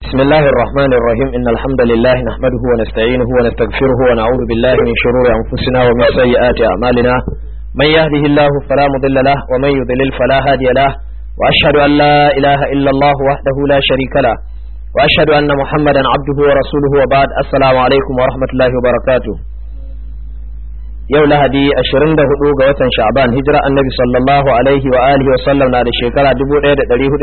بسم الله الرحمن الرحيم إن الحمد لله نحمده ونستعينه ونستغفره ونعوذ بالله من شرور أنفسنا ومن سيئات أعمالنا من يهده الله فلا مضل له ومن يضلل فلا هادي له وأشهد أن لا إله إلا الله وحده لا شريك له وأشهد أن محمدا عبده ورسوله وبعد السلام عليكم ورحمة الله وبركاته yau lahadi 24 ga watan sha'ban hijira annabi sallallahu alaihi wa alihi wa sallam na da shekara 1419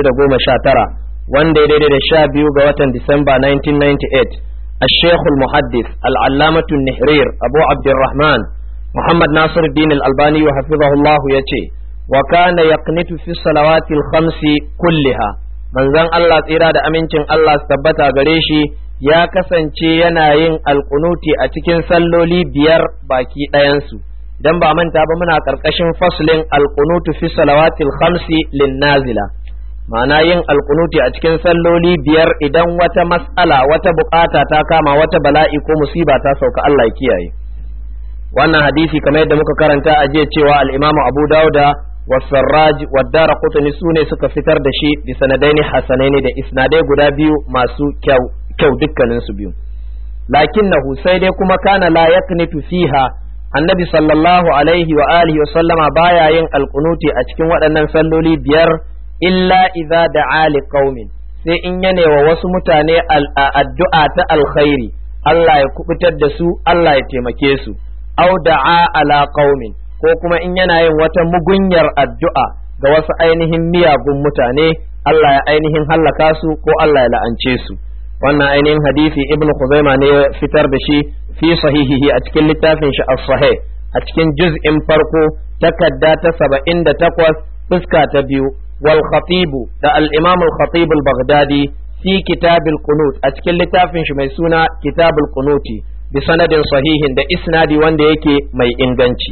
wanda ya daidai da sha biyu ga watan disamba 1998 الشيخ المحدث العلامة النحرير أبو عبد الرحمن محمد ناصر الدين الألباني وحفظه الله يتي وكان يقنت في الصلوات الخمس كلها من زن الله تيرا دا أمينتين الله استبتا غريشي ya kasance yana yin alkunuti a cikin salloli biyar baki ɗayansu idan ba manta ba muna ƙarƙashin faslin alkunutu fi salawatil khamsi lin nazila ma'ana yin alkunuti a cikin salloli biyar idan wata mas'ala wata bukata ta kama wata bala'i ko musiba ta sauka Allah ya kiyaye wannan hadisi kamar yadda muka karanta a jiya cewa al-Imam Abu Dawuda والسراج والدار قطني سوني suka fitar da shi bi sanadaini hasanaini da isnadai guda biyu masu kyau kyau dukkanin su biyu lakinnahu sai dai kuma kana la yaknitu fiha annabi sallallahu alaihi wa alihi wa sallama baya yin alqunuti a cikin waɗannan salloli biyar illa idza da'a li qaumin sai in yane wa wasu mutane addu'a ta alkhairi Allah ya kubutar da su Allah ya taimake su au da'a ala qaumin ko kuma in yana yin wata mugunyar addu'a ga wasu ainihin miyagun mutane Allah ya ainihin hallaka su ko Allah ya la'ance su wannan ainihin hadisi ibnu Khuzaima ne ya fitar da shi fi sahihihi a cikin littafin shi as-sahih a cikin juz'in farko takadda ta 78 fuska ta biyu wal khatibu da al-imam al-khatib al-baghdadi fi kitab al-qunut a cikin littafin shi mai suna kitab al-qunuti bi sanadin sahihin da isnadi wanda yake mai inganci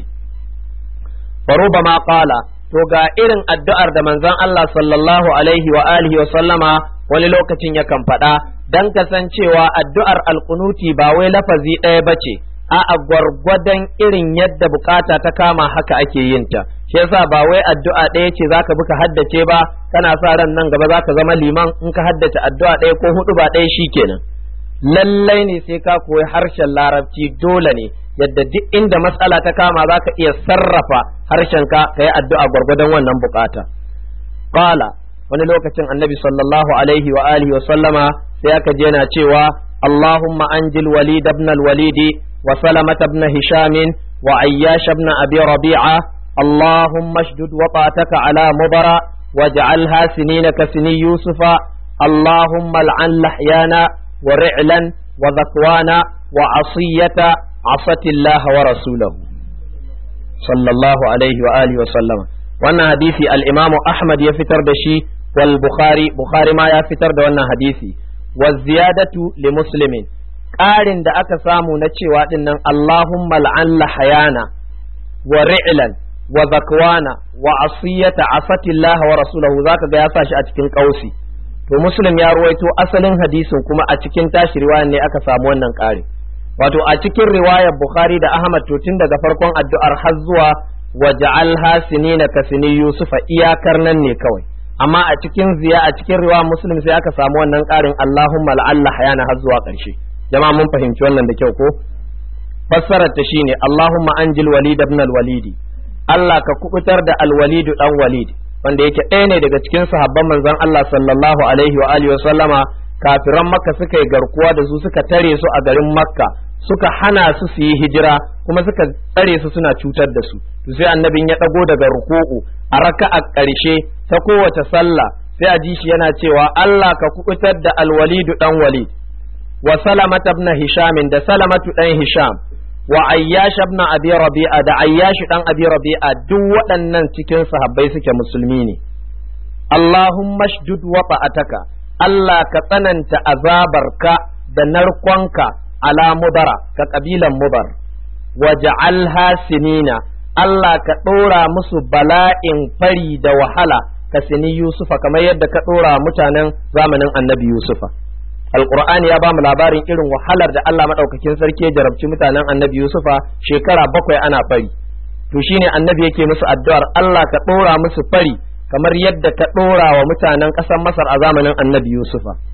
فربما قال to ga irin addu'ar da manzon Allah sallallahu alaihi wa alihi wa sallama wani lokacin yakan faɗa dan kasancewa addu'ar alkunuti ba wai lafazi ɗaya bace a a gwargwadon irin yadda bukata ta kama haka ake yin ta shi yasa ba wai addu'a ɗaya ce zaka bi ka haddace ba kana sa ran nan gaba zaka zama liman in ka haddace addu'a ɗaya ko hudu ba ɗaya shikenan lallai ne sai ka koyi harshen larabci dole ne yadda duk inda matsala ta kama za ka iya sarrafa harshenka ka yi addu'a gwargwadon wannan bukata. Qala wani lokacin annabi sallallahu alaihi wa alihi wa sallama sai aka je na cewa Allahumma anjil walid ibn al-walid wa salamat ibn hisham wa ayyash ibn abi rabi'a Allahumma ashdud waqataka ala mubara waj'alha sinina ka sini yusufa Allahumma al'an lahyana wa ri'lan wa zakwana wa asiyata عصت الله ورسوله صلى الله عليه وآله وسلم wannan hadisi al-imamu Ahmad ya fitar da shi wal Bukhari Bukhari ma ya fitar da wannan hadisi wa ziyadatu li muslimin ƙarin da aka samu na cewa dinnan Allahumma al'an lahayana wa ri'lan wa zakwana wa asiyata asatillah wa rasulahu zaka ga ya sa shi a cikin kausi to muslim ya ruwaito asalin hadisin kuma a cikin tashi riwaya ne aka samu wannan ƙarin wato a cikin riwayar Bukhari da Ahmad to tun daga farkon addu'ar har zuwa waja'al hasinina ka sini Yusufa iyakar nan ne kawai amma a cikin ziya a cikin riwayar Muslim sai aka samu wannan ƙarin Allahumma la'alla hayana har zuwa ƙarshe jama'a mun fahimci wannan da kyau ko fassarar ta shine Allahumma anjil walid ibn al-walidi Allah ka kubutar da al-walid dan walid wanda yake ɗaya ne daga cikin sahabban manzon Allah sallallahu alaihi wa alihi wa sallama kafiran makka suka yi garkuwa da su suka tare su a garin makka suka hana su su yi hijira kuma suka tsare su suna cutar da su to sai annabin ya dago daga ruku'u a raka'a ƙarshe ta kowace sallah sai a ji shi yana cewa Allah ka kubutar da alwalidu dan walid wa salamata ibn hisham da salamatu dan hisham wa ayyash ibn abi rabi'a da ayyash dan abi rabi'a duk waɗannan cikin sahabbai suke musulmi ne Allahumma shdud wata'ataka Allah ka tsananta azabarka da narkonka ala mudara ka kabilan mubar waja'alha sinina Allah ka ɗora musu bala'in fari da wahala ka sini Yusufa kamar yadda ka ɗora mutanen zamanin annabi Yusufa Alƙur'ani ya ba mu labarin irin wahalar da Allah maɗaukakin sarki ya jarabci mutanen annabi Yusufa shekara bakwai ana fari to shine annabi yake musu addu'ar Allah ka ɗora musu fari kamar yadda ka ɗora wa mutanen ƙasar Masar a zamanin annabi Yusufa.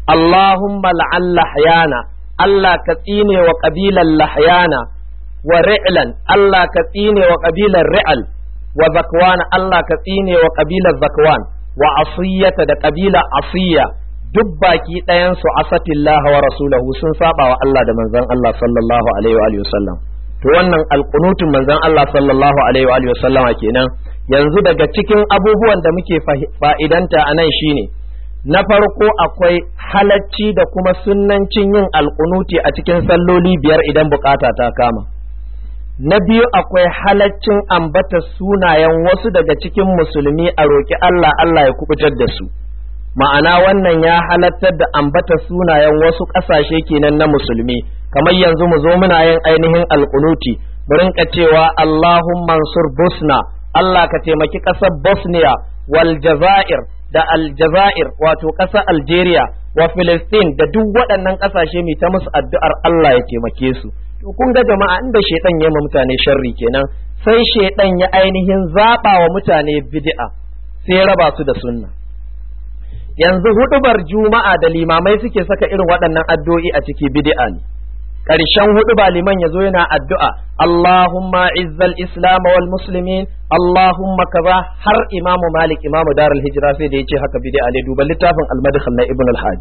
Allahumma la'an lahyana Allah ka tsine wa kabilan lahyana wa ri'lan Allah ka tsine wa kabilan ri'al wa zakwan Allah ka tsine wa kabilan zakwan wa asiyata da kabila asiya duk baki ɗayan su asatillah wa rasulahu sun saba wa Allah da manzon Allah sallallahu alaihi wa sallam to wannan alqunutun manzon Allah sallallahu alaihi wa sallama kenan yanzu daga cikin abubuwan da muke fa'idanta a nan shine na farko akwai halacci da kuma sunnancin yin alkunuti a cikin salloli biyar idan bukata ta kama na biyu akwai halaccin ambata sunayen wasu daga cikin musulmi a roƙi Allah Allah ya kubutar da su ma'ana wannan ya halattar da ambata sunayen wasu ƙasashe kenan na musulmi kamar yanzu mu zo muna yin ainihin alkunuti mu rinka cewa Allahumma mansur busna Allah ka taimaki ƙasar Bosnia wal Jazair da Aljazair wato ƙasar Algeria wa Filistin da duk waɗannan ƙasashe mai ta musu addu'ar Allah ya taimake su. To kun ga jama'a inda shaidan ya ma mutane sharri kenan sai shaidan ya ainihin zaɓa wa mutane bid'a sai raba su da sunna. Yanzu huɗubar juma'a da limamai suke saka irin waɗannan addu'o'i a ciki bid'a ne. ƙarshen hudu ba liman ya zo yana addu'a Allahumma izzal islam wal muslimin Allahumma kaza har imamu malik imamu darul hijira sai da ya ce haka bid'a ne duba littafin al-madkhal na ibn al-hajj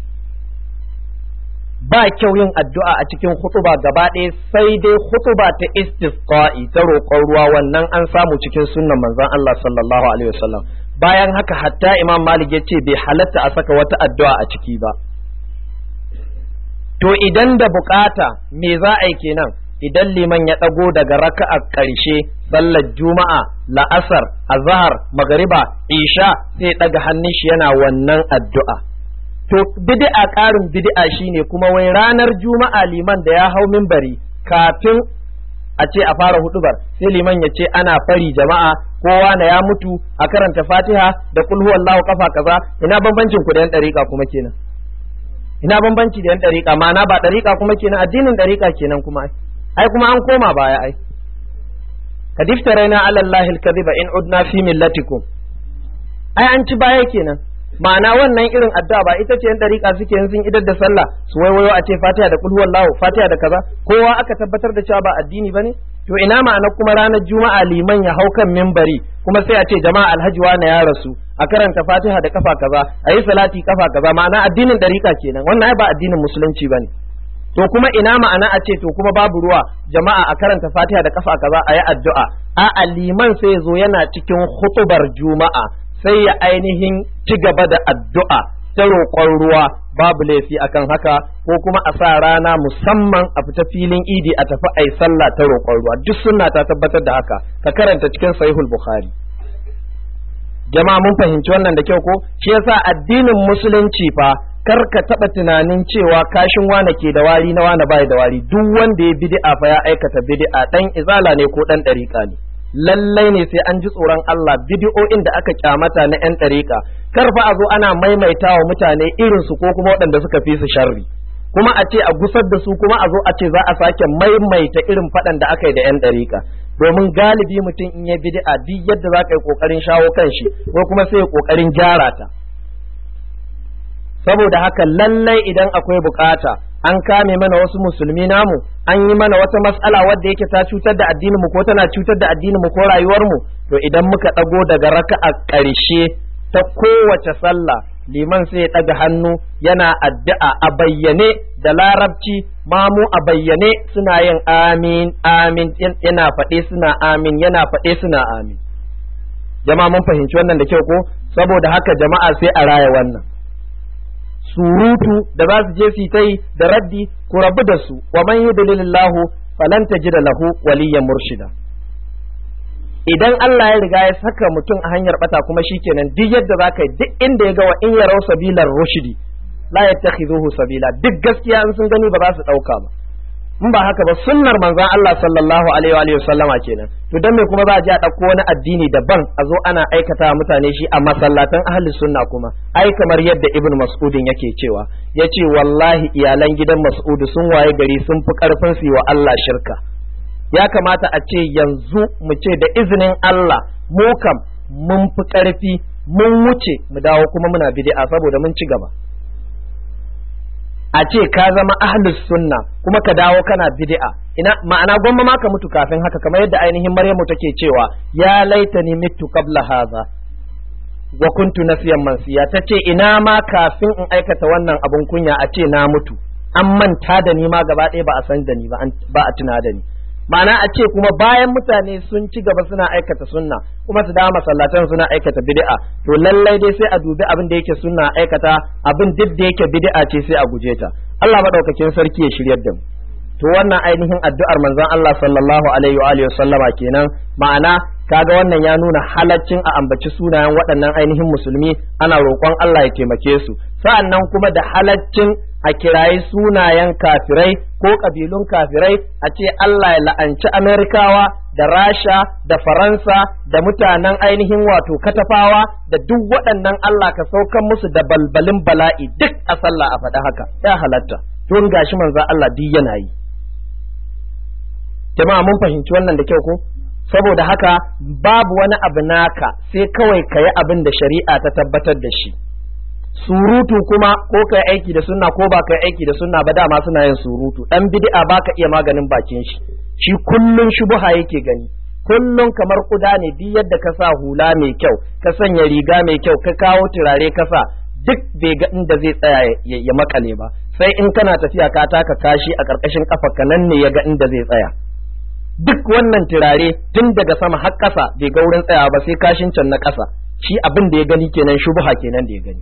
ba kyau yin addu'a a cikin hutuba gaba ɗaya sai dai hutuba ta istisqa'i ta roƙon ruwa wannan an samu cikin sunnan manzon Allah sallallahu alaihi wasallam bayan haka hatta imam malik ya ce bai halatta a saka wata addu'a a ciki ba to idan da bukata me za a yi kenan idan liman ya ɗago daga raka'a ƙarshe sallar juma'a la'asar azhar magariba isha sai ɗaga hannun shi yana wannan addu'a to bid'a ƙarin bid'a shine kuma wai ranar juma'a liman da ya hau minbari kafin a ce a fara hudubar sai liman ya ce ana fari jama'a kowa na ya mutu a karanta fatiha da kulhu wallahu kafa kaza ina bambancin ku da yan ɗariƙa kuma kenan ina bambanci da yan ɗariƙa ma'ana ba ɗariƙa kuma kenan addinin ɗariƙa kenan kuma ai ai kuma an koma baya ai ka diftaraina ala allahi alkadhiba in udna fi millatikum ai an ci baya kenan ma'ana wannan irin addu'a ba ita ce yan ɗariƙa suke yin sun idar da sallah su waiwayo a ce fatiha da kulhu wallahu fatiha da kaza kowa aka tabbatar da cewa ba addini bane to ina ma'ana kuma ranar juma'a liman ya hau kan mimbari kuma sai a ce jama'a alhaji na ya rasu a karanta fatiha da kafa kaza a yi salati kafa kaza ma'ana addinin dariƙa kenan wannan ai ba addinin musulunci bane to kuma ina ma'ana a ce to kuma babu ruwa jama'a a karanta fatiha da kafa kaza a yi addu'a a liman sai zo yana cikin hutubar juma'a sai ya ainihin ci gaba da addu'a ta roƙon ruwa babu laifi akan haka ko kuma a sa rana musamman a fita filin idi a tafi ai sallah ta roƙon ruwa duk sunna ta tabbatar da haka ka karanta cikin sahihul bukhari jama'a mun fahimci wannan da kyau ko shi yasa addinin musulunci fa kar ka taba tunanin cewa kashin wane ke da wari na wane bai da wari duk wanda ya bid'a fa ya aikata bid'a dan izala ne ko dan dariƙa ne lallai ne sai an ji tsoron Allah bidi'o'in da aka kyamata na 'yan ɗariƙa kar fa a zo ana maimaita wa mutane irin su ko kuma waɗanda suka fi su sharri kuma a ce a gusar da su kuma a zo a ce za a sake maimaita irin faɗan da aka yi da 'yan ɗariƙa domin galibi mutum in ya bid'a duk yadda za ka yi ƙoƙarin shawo kan shi ko kuma sai ya ƙoƙarin gyara ta saboda haka lallai idan akwai bukata an kame mana wasu musulmi namu an yi mana wata mas'ala wadda yake ta cutar da addinin mu ko tana cutar da addinin mu ko rayuwar mu to idan muka dago daga raka'a ƙarshe ta kowace sallah liman sai ya ɗaga hannu yana addu'a a bayyane da larabci mamu a bayyane suna yin amin amin yana faɗe suna amin yana faɗe suna amin jama'a mun fahimci wannan da kyau ko saboda haka jama'a sai a raya wannan surutu da za su je su ta yi da raddi ku rabu da su wa man yudlilillahu falan tajida lahu waliyyan murshida idan Allah ya riga ya saka mutum a hanyar bata kuma shikenan duk yadda za ka yi duk inda ya ga wa in yarau sabilar rushdi la yattakhizuhu sabila duk gaskiya in sun gani ba za su dauka ba in ba haka ba sunnar manzon Allah sallallahu alaihi wa sallama kenan to dan me kuma za a je a dauko wani addini daban a zo ana aikata mutane shi a masallatan ahli sunna kuma ai kamar yadda ibn mas'udin yake cewa yace wallahi iyalan gidan mas'udu sun waye gari sun fi karfin su wa Allah shirka ya kamata a ce yanzu mu ce da izinin Allah mu kam mun fi karfi mun wuce mu dawo kuma muna bid'a saboda mun ci gaba a ce ka zama ahlus sunna kuma ka dawo kana bid'a ina ma'ana gwamma ma ka mutu kafin haka kamar yadda ainihin Maryamu take cewa ya laitani mitu qabla hadha wa kuntu nasiyan mansiya tace ina ma kafin in aikata wannan abun kunya a ce na mutu an manta da ni ma gaba ɗaya ba a san da ni ba ba a tuna da ni ma'ana a ce kuma bayan mutane sun ci gaba suna aikata sunna kuma su dawo masallatan suna aikata bid'a to lallai dai sai a dubi abin da yake sunna aikata abin duk da yake bid'a ce sai a guje ta Allah madaukakin sarki ya shiryar da mu to wannan ainihin addu'ar manzon Allah sallallahu alaihi wa alihi sallama kenan ma'ana kaga wannan ya nuna halaccin a ambaci sunayen waɗannan ainihin musulmi ana roƙon Allah ya taimake su sa'annan kuma da halaccin a kirayi sunayen kafirai ko ƙabilun kafirai a ce Allah ya la'anci Amerikawa da Rasha da Faransa da mutanen ainihin wato katafawa da duk waɗannan Allah ka saukan musu da balbalin bala'i duk a sallah a faɗi haka ya halatta don gashi manzo Allah duk yana yi jama'a mun fahimci wannan da kyau ko saboda haka babu wani abu naka sai kawai ka yi abin da shari'a ta tabbatar da shi surutu kuma ko kai aiki da sunna ko ba kai aiki da sunna ba dama suna yin surutu dan bid'a baka iya maganin bakin shi shi kullun shubuha yake gani kullun kamar kuda ne duk yadda ka sa hula mai kyau ka sanya riga mai kyau ka kawo turare ka sa duk bai ga inda zai tsaya ya makale ba sai in kana tafiya ka taka kashi a ƙarƙashin ka nan ne ya ga inda zai tsaya duk wannan turare tun daga sama har ƙasa bai ga wurin tsayawa ba sai kashin can na ƙasa shi abin da ya gani kenan shubha kenan da ya gani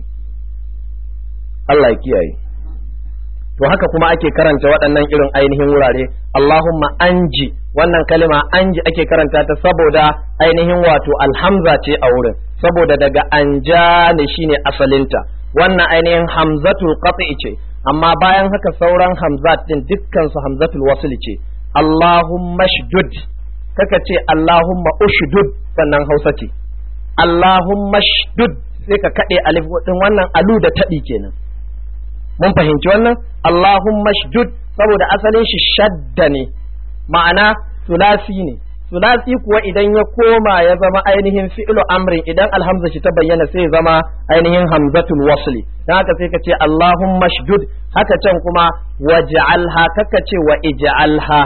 Allah ya kiyaye to haka kuma ake karanta waɗannan irin ainihin wurare Allahumma anji wannan kalima anji ake karanta ta saboda ainihin wato alhamza ce a wurin saboda daga anja ne shine asalinta wannan ainihin hamzatul qat'i ce amma bayan haka sauran hamzat din dukkan su hamzatul wasl ce Allahumma shdud kaka ce Allahumma ushdud sannan Hausa ce Allahumma shdud sai ka kade alif din wannan alu da taɗi kenan mun fahimci wannan Allahumma shdud saboda asalin shi shadda ne ma'ana sulasi ne sulasi kuwa idan ya koma ya zama ainihin fi'lu amrin idan alhamza shi ta bayyana sai ya zama ainihin hamzatul wasli dan haka sai ka ce Allahumma shdud haka can kuma waj'alha kaka ce wa ij'alha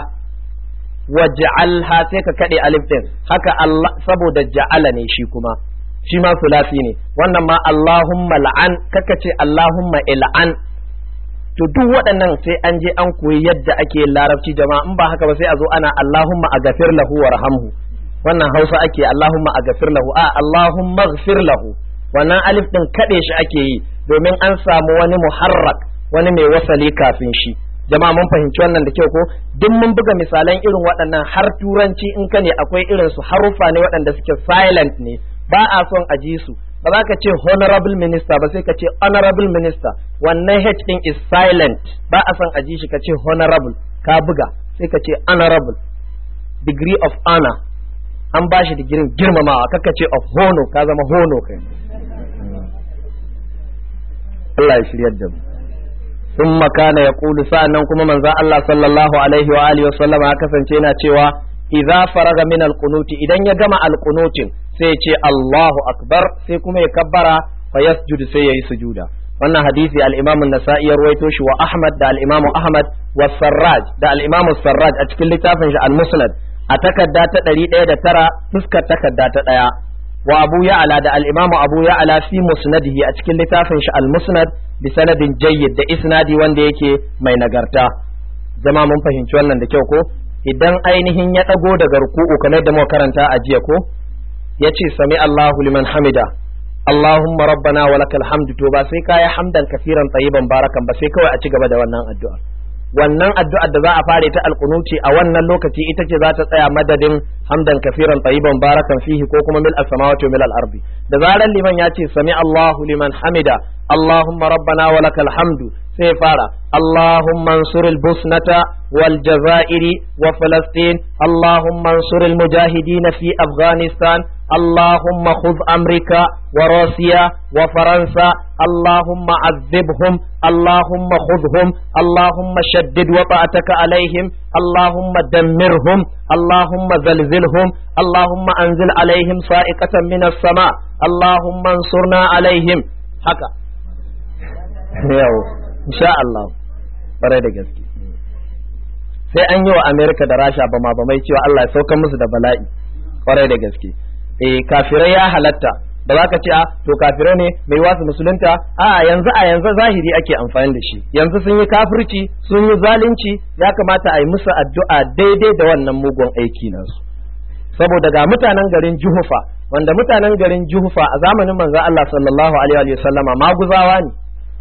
waj'alha sai ka kade alif din haka Allah saboda ja'ala ne shi kuma shi ma sulasi ne wannan ma Allahumma la'an kaka ce Allahumma il'an to duk waɗannan sai an je an koyi yadda ake yin larabci jama'a in ba haka ba sai a zo ana Allahumma agafir lahu warhamhu wannan Hausa ake Allahumma agafir lahu a Allahumma ighfir lahu wannan alif din kade shi ake yi domin an samu wani muharrak wani mai wasali kafin shi jama'a mun fahimci wannan da kyau ko duk mun buga misalan irin waɗannan har turanci in ka ne akwai irin su haruffa ne waɗanda suke silent ne ba a son a ji su ba za ka ce honorable minister ba sai ka ce honorable minister wannan h din is silent ba a son a ji shi ka ce honorable ka buga sai ka ce honorable degree of honor an ba shi digirin girmamawa kaka ce of honor ka zama hono kai Allah ya shiryar da mu ثم كان يقول sa'annan kuma manzo Allah sallallahu alaihi wa alihi wasallam ya kasance yana cewa idza faraga min alqunuti idan ya gama alqunutin sai ya ce Allahu akbar sai kuma ya kabbara fa yasjudu sai yayi sujuda wannan hadisi al-Imam an-Nasa'i ya ruwaito shi wa Ahmad da al-Imam Ahmad wa Sarraj da al-Imam Sarraj a cikin littafin shi al-Musnad a takarda ta 109 fuskar takarda ta ɗaya wa Abu Ya'la da al-Imam Abu Ya'la fi musnadihi a cikin littafin shi al-Musnad bi sanadin jayyid da isnadi wanda yake mai nagarta zama mun fahimci wannan da kyau ko idan ainihin ya ɗago daga ruku'u kamar da muka karanta a jiya ko ya ce sami Allahu liman hamida Allahumma rabbana wa lakal hamdu to ba sai kayi hamdan kafiran tayyiban barakan ba sai kawai a ci gaba da wannan addu'a wannan addu'ar da za a fare ta alqunuti a wannan lokaci ita ce za ta tsaya madadin hamdan kafiran tayyiban barakan fihi ko kuma mil as-samawati wa mil al-ardi da zaran liman ya ce sami Allahu liman hamida Allahumma rabbana wa lakal hamdu sai fara Allahumma ansur al-busnata wal jazairi wa falastin Allahumma ansur al-mujahidin fi Afghanistan اللهم خذ أمريكا وروسيا وفرنسا اللهم عذبهم اللهم خذهم اللهم شدد وطأتك عليهم اللهم دمرهم اللهم زلزلهم اللهم أنزل عليهم صائقة من السماء اللهم انصرنا عليهم haka yau insha Allah kwarai da gaske sai an yi wa Amerika da Rasha ba ma ba mai cewa Allah ya sauka musu da bala'i kwarai da gaske eh kafirai ya halatta ba za ka ce a to kafirai ne mai wasu musulunta a yanzu a yanzu zahiri ake amfani da shi yanzu sun yi kafirci sun yi zalunci ya kamata a yi musu addu'a daidai da wannan mugun aiki nasu saboda ga mutanen garin Juhufa wanda mutanen garin Juhufa a zamanin manzo Allah sallallahu alaihi wa sallama maguzawa ne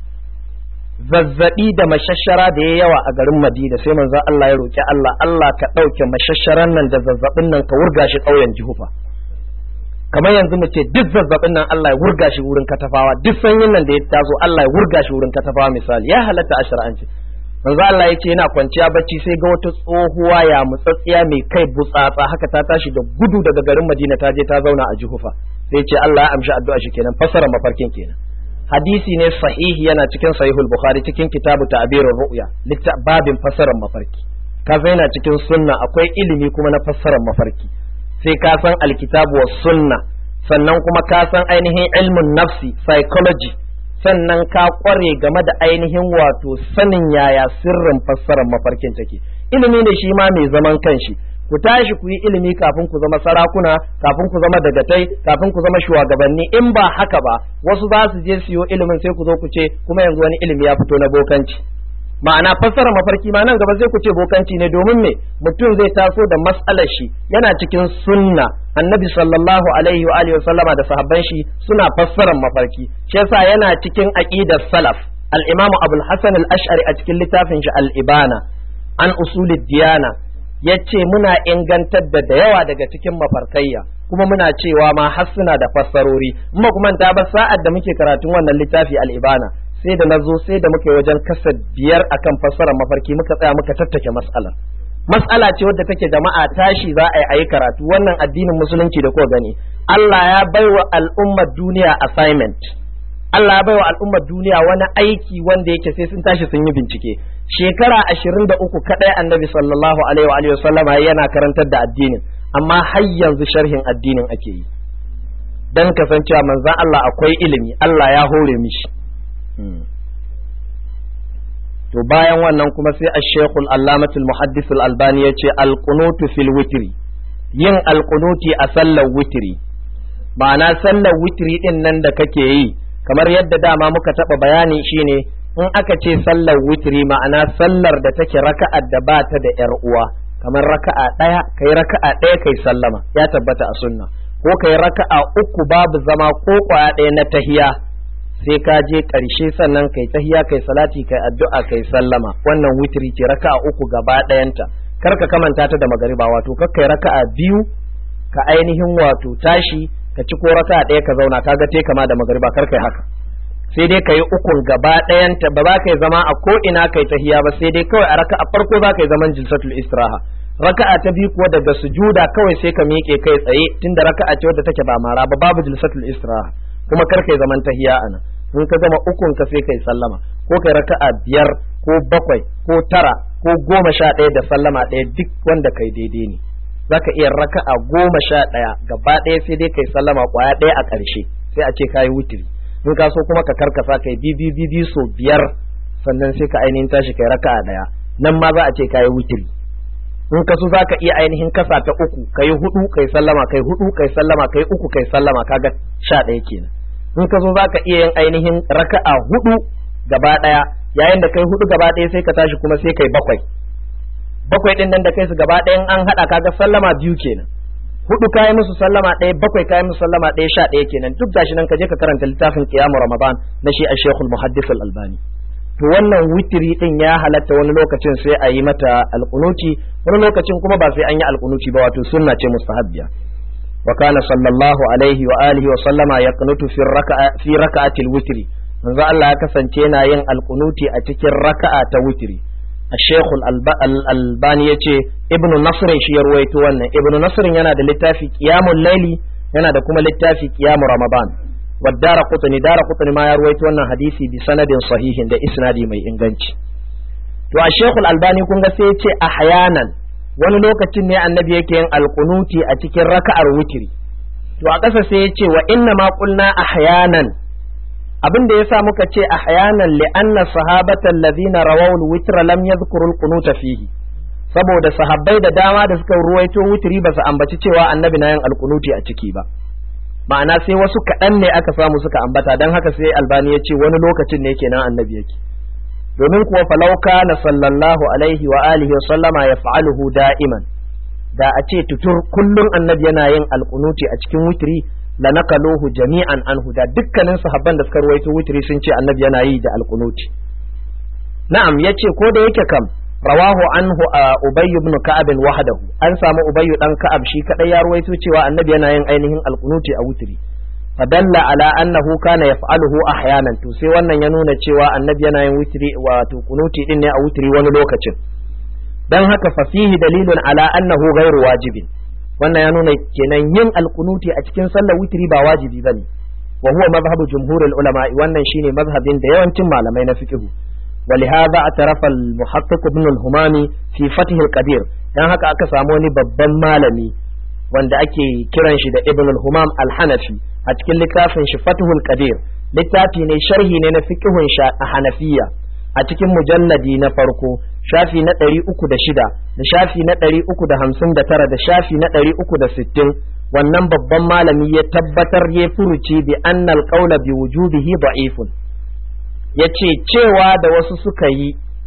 zazzabi da mashashara da ya yawa a garin Madina sai manzo Allah ya roki Allah Allah ka ɗauke mashasharan nan da zazzabin nan ka wurga shi ƙauyen Juhufa kamar yanzu mu ce duk zazzabin nan Allah ya wurga shi wurin katafawa duk sanyin nan da ya taso Allah ya wurga shi wurin katafawa misali ya halatta a shar'anci manzo Allah ya ce yana kwanciya bacci sai ga wata tsohuwa ya mutsatsiya mai kai butsatsa haka ta tashi da gudu daga garin Madina ta je ta zauna a Juhufa sai ce Allah ya amshi addu'a shi kenan fassara mafarkin kenan hadisi ne sahihi yana cikin sahihul bukhari cikin kitabu ta'birur ru'ya babin fassarar mafarki kaza yana cikin sunna akwai ilimi kuma na fassarar mafarki sai ka san alkitabu wa sunna sannan kuma ka san ainihin ilmin nafsi psychology sannan ka kware game da ainihin wato sanin yaya sirrin fassarar mafarkin take ilimi ne shi ma mai zaman kanshi ku tashi ku yi ilimi kafin ku zama sarakuna kafin ku zama dagatai kafin ku zama shugabanni in ba haka ba wasu za su je siyo ilimin sai ku zo ku ce kuma yanzu wani ilimi ya fito na bokanci ma'ana fassara mafarki ma nan gaba sai ku ce bokanci ne domin me mutum zai taso da mas'alar shi yana cikin sunna annabi sallallahu alaihi wa alihi sallama da sahabban shi suna fassarar mafarki shi yasa yana cikin aqidar salaf al-imamu abul hasan al-ash'ari a cikin littafin shi al-ibana an usulid diyana yace muna ingantar da da yawa daga cikin mafarkayya kuma muna cewa ma har suna da fassarori kuma kuma ta ba sa'ad da muke karatun wannan littafi al-ibana sai da nazo sai da muke wajen kasa biyar akan fassarar mafarki muka tsaya muka tattake mas'alar mas'ala ce wadda take jama'a tashi za a yi ayi karatu wannan addinin musulunci da kuka gani Allah ya baiwa al'ummar duniya assignment Allah ya baiwa al'ummar duniya wani aiki wanda yake sai sun tashi sun yi bincike shekara ashirin da uku kaɗai annabi sallallahu alaihi wa alihi wasallama yana karantar da addinin amma har yanzu sharhin addinin ake yi dan kasancewa manzan Allah akwai ilimi Allah ya hore mishi to bayan wannan kuma sai ash-shaykhul allamatul muhaddisul albani yace al-qunutu fil witri yin al-qunuti a sallar witri ma'ana sallar witri din nan da kake yi kamar yadda dama muka taba bayani shine in aka ce sallar witri ma'ana sallar da take raka'ar da ba ta da yar uwa kamar raka'a ɗaya kai raka'a ɗaya kai sallama ya tabbata a sunna ko kai raka'a uku babu zama ko kwaya ɗaya na tahiya sai ka je ƙarshe sannan kai tahiya kai salati kai addu'a kai sallama wannan witri ce raka'a uku gaba ɗayanta kar ka kamanta ta da magariba wato kar kai raka'a biyu ka ainihin wato tashi ka ci ko raka'a ɗaya ka zauna kaga te kama da magariba kar kai haka sai dai ka yi ukun gaba ɗayanta ba za ka yi zama a ko ina kai tahiya ba sai dai kawai a raka'a farko za ka yi zaman jilsatul istiraha raka'a ta biyu kuwa daga sujuda kawai sai ka miƙe kai tsaye tunda raka'a ce wadda take ba mara ba babu jilsatul istiraha kuma kar kai zaman tahiya ana in ka gama ukun ka sai kai sallama ko kai raka'a biyar ko bakwai ko tara ko goma sha ɗaya da sallama ɗaya duk wanda kai daidai ne zaka iya raka'a goma sha ɗaya gaba ɗaya sai dai kai sallama kwaya ɗaya a ƙarshe sai a ce kayi wutiri in ka so kuma ka karkasa kai bibi bibi so biyar sannan sai ka ainihin tashi kai raka'a ɗaya nan ma za a ce kayi wutiri in ka so za ka iya ainihin kasa ta uku kai hudu kai sallama kai hudu kai sallama kai uku kai sallama kaga sha ɗaya kenan in ka so za ka iya yin ainihin raka'a hudu gaba ɗaya yayin da kai hudu gaba ɗaya sai ka tashi kuma sai kai bakwai bakwai ɗin nan da kai su gaba ɗayan an haɗa kaga sallama biyu kenan hudu kayi musu sallama ɗaya bakwai kayi musu sallama ɗaya sha ɗaya kenan duk gashi nan ka je ka karanta littafin qiyamu ramadan na shi a shekul muhaddis al-albani to wannan witiri din ya halatta wani lokacin sai a yi mata alkunuti wani lokacin kuma ba sai an yi alkunuti ba wato sunna ce mustahabbiya wa kana sallallahu alaihi wa alihi wa sallama yaqnutu fi raka'a fi raka'atil witri manzo Allah ya kasance yana yin alkunuti a cikin raka'a ta witri الشيخ الألباني يتي ابن نصر شي يرويتو wannan ابن نصر yana da littafi qiyamul layli yana da kuma littafi qiyamul ramadan والدار قطني دار قطني ما يرويتو wannan hadisi bi sanadin sahihin da isnadi mai inganci to a Sheikh Al-Albani kun ga sai ya ce ahyanan wani lokacin ne annabi yake yin alqunuti a cikin raka'ar witri to a ƙasa sai ya ce wa inna ma qulna ahyanan abin da yasa muka ce ahyanan li anna sahabata allazina rawaw al-witr lam yadhkuru al-qunut fihi saboda sahabbai da dama da suka ruwaito witri ba su ambaci cewa annabi na yin alkunuti a ciki ba ma'ana sai wasu kaɗan ne aka samu suka ambata don haka sai albani ya ce wani lokacin ne kenan annabi yake domin kuwa falau kana sallallahu alaihi wa alihi wa sallama ya fa'aluhu da'iman da a ce tutur kullum annabi yana yin alkunuti a cikin witri la naqaluhu jami'an anhu da dukkanin sahabban da suka ruwaito witri sun ce annabi yana yi da alkunuti na'am yace ko da yake kam rawahu anhu ubayy ibn ka'ab wahdahu an samu ubayy dan ka'ab shi kadai ya ruwaito cewa annabi yana yin ainihin alkunuti a witri fadalla ala annahu kana yaf'aluhu ahyanan to sai wannan ya nuna cewa annabi yana yin witri wato kunuti din ne a witri wani lokacin dan haka fa fihi dalilun ala annahu ghairu wajibin wannan ya nuna kenan yin alkunuti a cikin sallar witri ba wajibi bane wa huwa madhhabu jumhurul ulama wannan shine mazhabin da yawancin malamai na fiqh ولهذا اعترف المحقق ابن الهمامي في فتح القدير dan haka aka samu wani babban malami wanda ake kiran shi da ibn al-humam al-hanafi a cikin littafin shi fathul qadir littafi ne sharhi ne na fiqhun hanafiya a cikin mujalladi na farko shafi na ɗari uku da shida da shafi na ɗari uku da hamsin da tara da shafi na ɗari uku da sittin wannan babban malami ya tabbatar ya furuci bi annal qawla bi wujubihi da'ifun yace cewa da wasu suka yi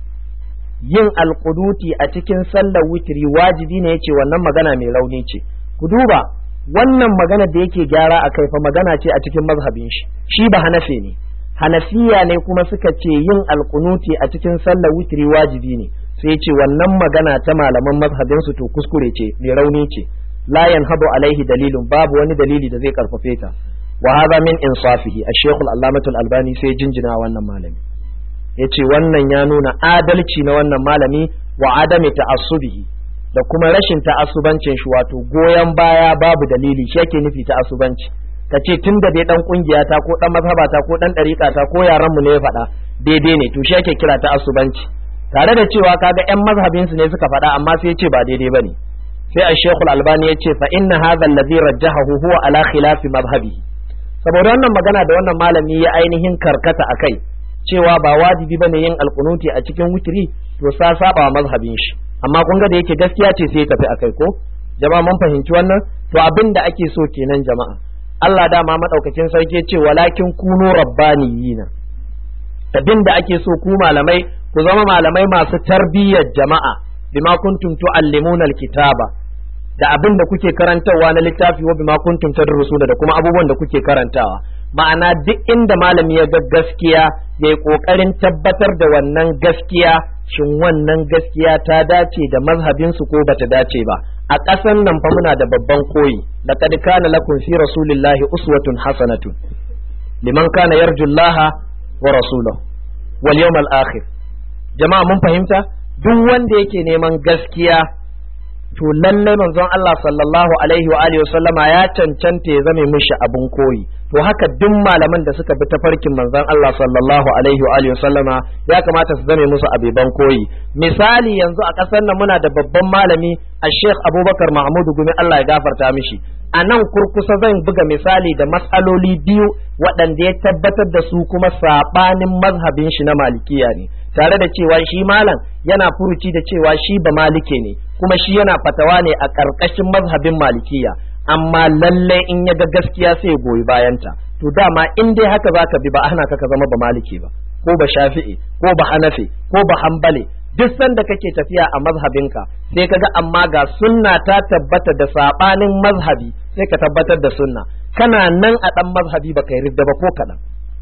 yin alkuduti a cikin sallar witri wajibi ne yace wannan magana mai rauni ce ku duba wannan magana da yake gyara a kai fa magana ce a cikin mazhabin shi shi ba hanafe ne hanafiya ne kuma suka ce yin alkunuti a cikin sallar witri wajibi ne sai ce wannan magana ta malaman mazhabin su to kuskure ce mai rauni ce la yanhabu alaihi dalilun babu wani dalili da zai karfafe ta wa hadha min insafihi ash-shaykh al-allamah al-albani sai jinjina wannan malami yace wannan ya nuna adalci na wannan malami wa adami ta'assubihi da kuma rashin ta'assubancin shi wato goyon baya babu dalili shi yake nufi ta'assubanci ka ce tun da dai dan kungiya ta ko dan mazhaba ta ko dan dariƙa ta ko yaran mu ne ya faɗa daidai ne to shi yake kira ta'assubanci tare da cewa kaga yan mazhabin su ne suka faɗa amma sai ya ce ba daidai bane sai ash-shaykh al-albani ya ce fa inna hadha alladhi rajjahahu huwa ala khilafi madhhabihi saboda wannan magana da wannan malami ya ainihin karkata akai cewa ba wajibi bane yin alkunuti a cikin witri to sa saba mazhabin shi amma kun ga da yake gaskiya ce sai ya tafi akai ko jama'a mun fahimci wannan to abin da ake so kenan jama'a Allah dama madaukakin sarki ce walakin kunu rabbaniyina abin da ake so ku malamai ku zama malamai masu tarbiyyar jama'a bima kuntum tuallimuna alkitaba da abin da kuke karantawa na littafi wa bima kuntum tadrusuna da kuma abubuwan da kuke karantawa ma'ana duk inda malami ya ga gaskiya ya yi ƙoƙarin tabbatar da wannan gaskiya shin wannan gaskiya ta dace da mazhabinsu ko bata dace ba a ƙasan nan fa muna da babban koyi laqad kana lakum fi rasulillahi uswatun hasanatun liman kana yarjullaha wa rasulahu wal yawmal akhir jama'a mun fahimta duk wanda yake neman gaskiya to lalle manzon Allah sallallahu alaihi wa alihi sallama ya cancanta ya zame mishi abun koyi to haka duk malaman da suka bi tafarkin manzon Allah sallallahu alaihi wa alihi sallama ya kamata su zame musu abiban koyi misali yanzu a ƙasar nan muna da babban malami a Sheikh Abubakar Mahmudu Gumi Allah ya gafarta mishi a nan kurkusa zan buga misali da matsaloli biyu waɗanda ya tabbatar da su kuma saɓanin mazhabin shi na malikiya ne tare da cewa shi malam yana furuci da cewa shi ba malike ne kuma shi yana fatawa ne a ƙarƙashin mazhabin malikiya amma lallai in ya ga gaskiya sai ya goyi bayanta to dama in dai haka zaka bi ba ana ka ka zama ba maliki ba ko ba shafi'i ko ba hanafi ko ba hambale duk sanda kake tafiya a mazhabinka sai kaga amma ga sunna ta tabbata da sabanin mazhabi sai ka tabbatar da sunna kana nan a dan mazhabi ba kai ridda ba ko kaɗan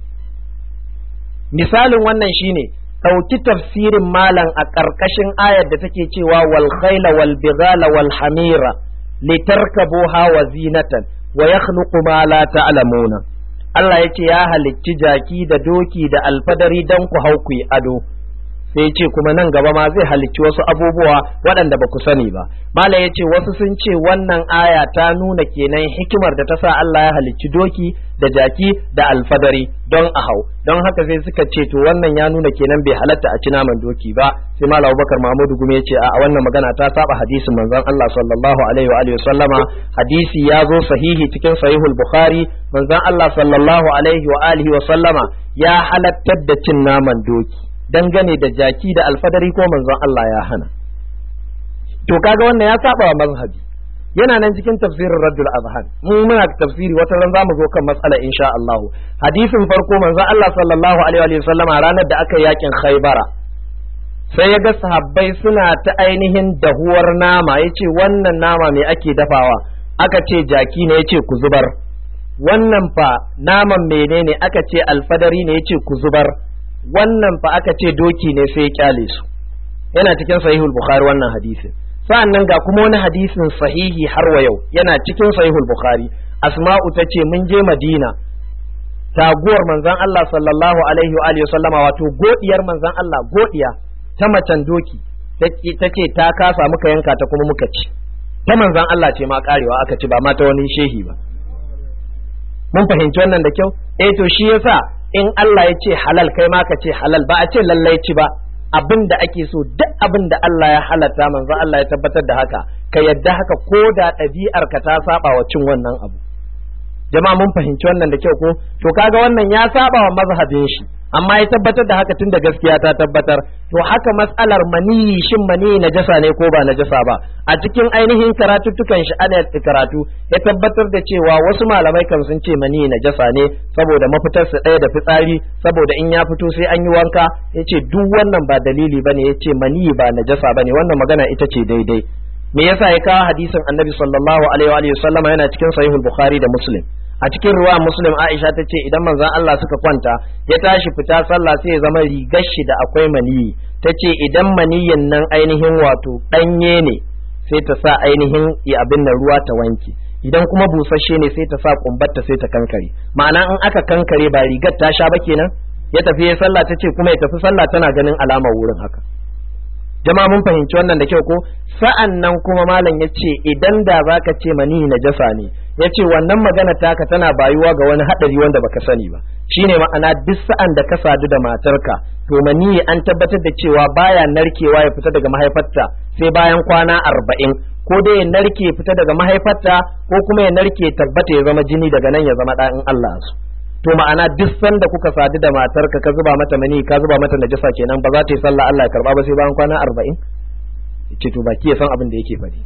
misalin wannan shine ɗauki tafsirin malam a ƙarƙashin ayar da take cewa wal khayla wal bighala wal hamira litarkabuha wa zinatan wa yakhluqu ma la ta'lamuna Allah yace ya halicci jaki da doki da alfadari dan ku hau ku ado sai ce kuma nan gaba ma zai halicci wasu abubuwa waɗanda ba ku sani ba malam ya ce wasu sun ce wannan aya ta nuna kenan hikimar da ta sa Allah ya halicci doki da jaki da alfadari don a hau don haka sai suka ce to wannan ya nuna kenan bai halatta a ci naman doki ba sai malam Abubakar Mahmudu Gume ya ce a wannan magana ta saba hadisin manzon Allah sallallahu alaihi wa alihi sallama hadisi ya zo sahihi cikin sahihul Bukhari manzon Allah sallallahu alaihi wa alihi wa sallama ya halattar da cin naman doki dangane da jaki da alfadari ko manzon Allah ya hana to kaga wannan ya saba wa mazhabi yana nan cikin tafsirin Raddul Azhan mu muna tafsiri wata ran zamu zo kan matsala insha Allah hadisin farko manzon Allah sallallahu alaihi wa sallama ranar da aka yakin Khaybara sai ya ga sahabbai suna ta ainihin dahuwar nama yace wannan nama me ake dafawa aka ce jaki ne yace ku zubar wannan fa naman menene aka ce alfadari ne yace ku zubar wannan fa aka ce doki ne sai ya kyale su yana cikin sahihul bukhari wannan hadisin sa'annan ga kuma wani hadisin sahihi har wa yau yana cikin sahihul bukhari asma'u ta ce mun je madina taguwar manzon Allah sallallahu alaihi wa alihi sallama wato godiyar manzon Allah godiya ta macen doki ta ce ta kasa muka yanka ta kuma muka ci ta manzon Allah ce ma karewa aka ci ba ma ta wani shehi ba mun fahimci wannan da kyau eh to shi yasa in Allah ya ce halal kai ma ka ce halal ba a ce lallai ci ba abin da ake so duk abin da Allah ya halatta manzo Allah ya tabbatar da haka ka yadda haka ko da ɗabi'ar ka ta saba wa cin wannan abu jama'a mun fahimci wannan da kyau ko to kaga wannan ya saba wa mazhabin shi amma ya tabbatar da haka tunda gaskiya ta tabbatar to haka matsalar maniyi shin maniyi najasa ne ko ba najasa ba a cikin ainihin karatuttukan shi ana karatu ya tabbatar da cewa wasu malamai kan sun ce maniyi najasa ne saboda mafitar su ɗaya da fitsari saboda in ya fito sai an yi wanka yace duk wannan ba dalili bane yace maniyi ba najasa bane wannan magana ita ce daidai me yasa ya kawo hadisin annabi sallallahu alaihi wa sallama yana cikin sahihul bukhari da muslim a cikin ruwa muslim aisha ta ce idan manzon Allah suka kwanta ya tashi fita sallah sai ya zama rigar shi da akwai maniyi ta ce idan maniyin nan ainihin wato ɗanye ne sai ta sa ainihin ya abin nan ruwa ta wanke idan kuma busasshe ne sai ta sa kumbatta sai ta kankare ma'ana in aka kankare ba rigar ta sha ba kenan ya tafi ya sallah ta ce kuma ya tafi sallah tana ganin alamar wurin haka jama'a mun fahimci wannan da kyau ko sa'an nan kuma malam ya ce idan da zaka ce mani najasa ne ya ce wannan magana taka tana bayuwa ga wani haɗari wanda baka sani ba shine ma'ana duk sa'an da ka sadu da matarka to mani an tabbatar da cewa baya narkewa ya fita daga mahaifarta sai bayan kwana arba'in ko dai ya narke fita daga mahaifarta ko kuma ya narke tabbata ya zama jini daga nan ya zama ɗa'in Allah su to ma'ana duk sanda kuka sadu da matarka ka zuba mata mani ka zuba mata najasa kenan ba za ta yi sallah Allah ya karba ba sai bayan kwana arba'in ce to baki ya san abin da yake faɗi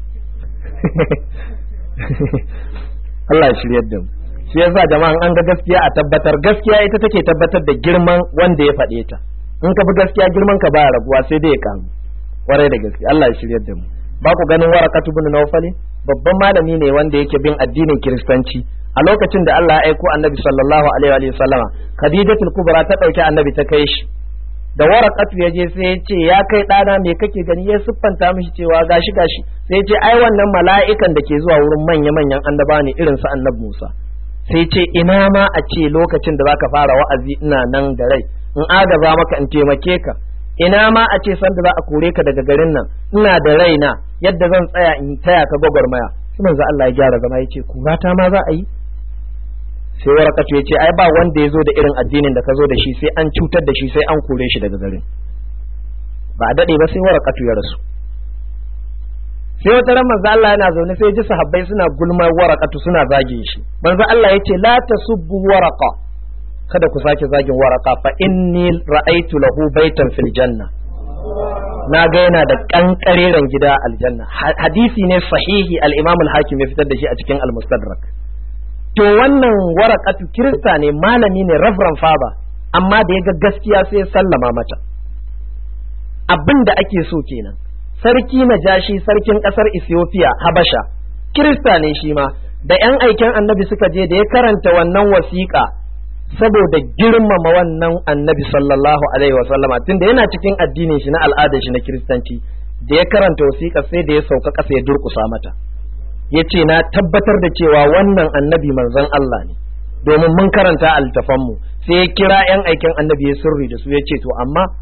Allah ya shiryar da mu shi yasa jama'an an ga gaskiya a tabbatar gaskiya ita take tabbatar da girman wanda ya faɗe ta in ka bi gaskiya girman ka baya rabuwa sai dai ya kamu warai da gaskiya Allah ya shiryar da mu ba ku ganin warakatu bin nawfali babban malami ne wanda yake bin addinin kiristanci a lokacin da Allah ya aiko annabi sallallahu alaihi wa sallama khadijatul kubra ta dauki annabi ta kai shi da warakatu ya je sai ya ce ya kai ɗana me kake gani ya siffanta mishi cewa gashi gashi sai ya ce ai wannan mala'ikan da ke zuwa wurin manya manyan annaba ne irin su annabi Musa sai ce ina ma a ce lokacin da zaka fara wa'azi ina nan da rai in agaza maka in taimake ka ina ma a ce sanda za a kore ka daga garin nan ina da raina yadda zan tsaya in taya ka gwagwarmaya sai manzo Allah ya gyara zama ya ce kurata ma za a yi sai warakatu ya ce ai ba wanda ya zo da irin addinin da ka zo da shi sai an cutar da shi sai an kore shi daga garin ba a daɗe ba sai warakatu ya rasu sai wata ran manzo Allah yana zaune sai ji sahabbai suna gulmar warakatu suna zagin shi manzo Allah ya ce la tasubbu waraqa kada ku sake zagin waraka fa inni ra'aytu lahu baitan fil janna na ga yana da kankareren gida aljanna hadisi ne sahihi al-imam al-hakim ya fitar da shi a cikin al-mustadrak to wannan warakatu kirista ne malami ne reverend father amma da ya ga gaskiya sai ya sallama mata abin da ake so kenan sarki najashi sarkin kasar ethiopia habasha kirista ne shi ma da yan aiken annabi suka je da ya karanta wannan wasiƙa saboda girmama wannan annabi sallallahu alaihi wasallama tunda yana cikin addinin shi na al'adar shi na kiristanci da ya karanta wasiƙa sai da ya sauka ƙasa ya durƙusa mata ya ce na tabbatar da cewa wannan annabi manzon Allah ne domin mun karanta a littafanmu sai ya kira 'yan aikin annabi ya sirri da su ya ce to amma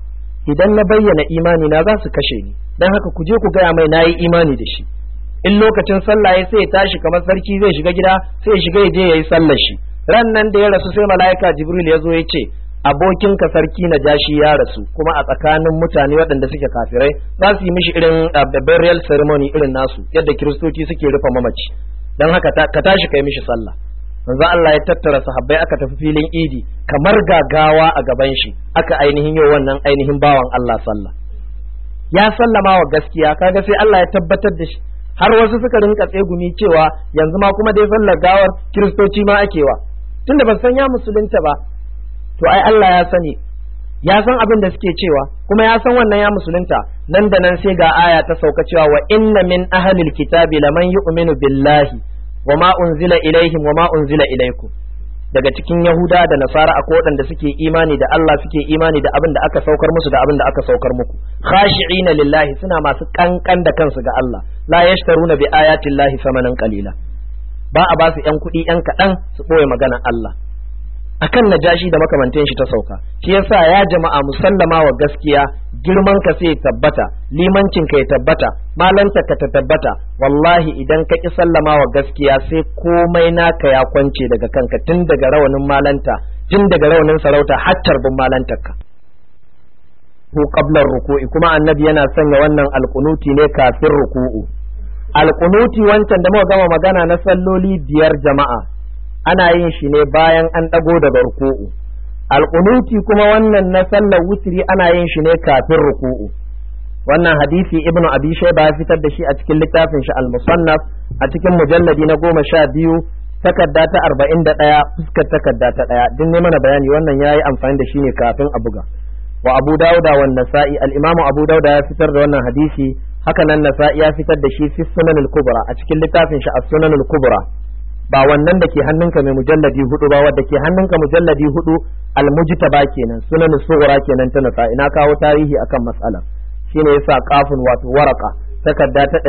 idan na bayyana imani na za su kashe ni dan haka ku je ku gaya mai nayi imani da shi in lokacin sallah ya sai ya tashi kamar sarki zai shiga gida sai ya shiga ya je yayi sallar shi ran nan da ya rasu sai mala'ika jibril ya zo ya ce abokinka sarki na jashi ya rasu kuma a tsakanin mutane waɗanda suke kafirai za su yi mishi irin burial ceremony irin nasu yadda kiristoci suke rufe mamaci don haka ka tashi kai mishi sallah manzo Allah ya tattara sahabbai aka tafi filin idi kamar gagawa a gaban shi aka ainihin yau wannan ainihin bawan Allah sallah ya sallama wa gaskiya kaga sai Allah ya tabbatar da shi har wasu suka rinka tsegumi cewa yanzu ma kuma dai sallar gawar kiristoci ma ake wa tunda ban san ya musulunta ba to ai Allah ya sani ya san abin da suke cewa kuma ya san wannan ya musulunta nan da nan sai ga aya ta sauka cewa wa inna min ahlil kitabi laman yu'minu billahi wa ma unzila ilaihim wa ma unzila ilaikum daga cikin yahuda da nasara akwai waɗanda suke imani da Allah suke imani da abin da aka saukar musu da abin da aka saukar muku khashi'ina lillahi suna masu kankan da kansu ga Allah la yashtaruna bi ayati llahi samanan qalila ba a ba su yan kuɗi yan kaɗan su ɓoye maganar Allah akan najashi da makamantan shi ta sauka shi yasa ya jama'a musallama wa gaskiya girman ka sai tabbata limancin ka ya tabbata malanta ka ta tabbata wallahi idan ka ki sallama wa gaskiya sai komai naka ya kwance daga kanka tun daga rawanin malanta tun daga rawanin sarauta har tarbin malantar ka ko qablar ruku'i kuma annabi yana sanya wannan alqunuti ne kafin ruku'u alqunuti wancan da muka gama magana na salloli biyar jama'a ana yin shi ne bayan an ɗago daga ruku'u alƙunuti kuma wannan na sallar wutiri ana yin shi ne kafin ruku'u wannan hadisi ibnu abi shayba ya fitar da shi a cikin littafin shi al-musannaf a cikin mujalladi na goma sha biyu takarda ta arba'in da ɗaya fuskar takarda ta ɗaya duk ne mana bayani wannan ya yi amfani da shi ne kafin a buga wa abu dauda wa nasa'i al-imamu abu dauda ya fitar da wannan hadisi haka nan nasa'i ya fitar da shi fi sunan al-kubra a cikin littafin shi as-sunan al-kubra ba wannan da ke hannunka mai mujalladi hudu ba wadda ke hannunka mujalladi hudu almujtaba kenan sunan sughra kenan ta nasa ina kawo tarihi akan matsala shine yasa kafin wato waraka takarda ta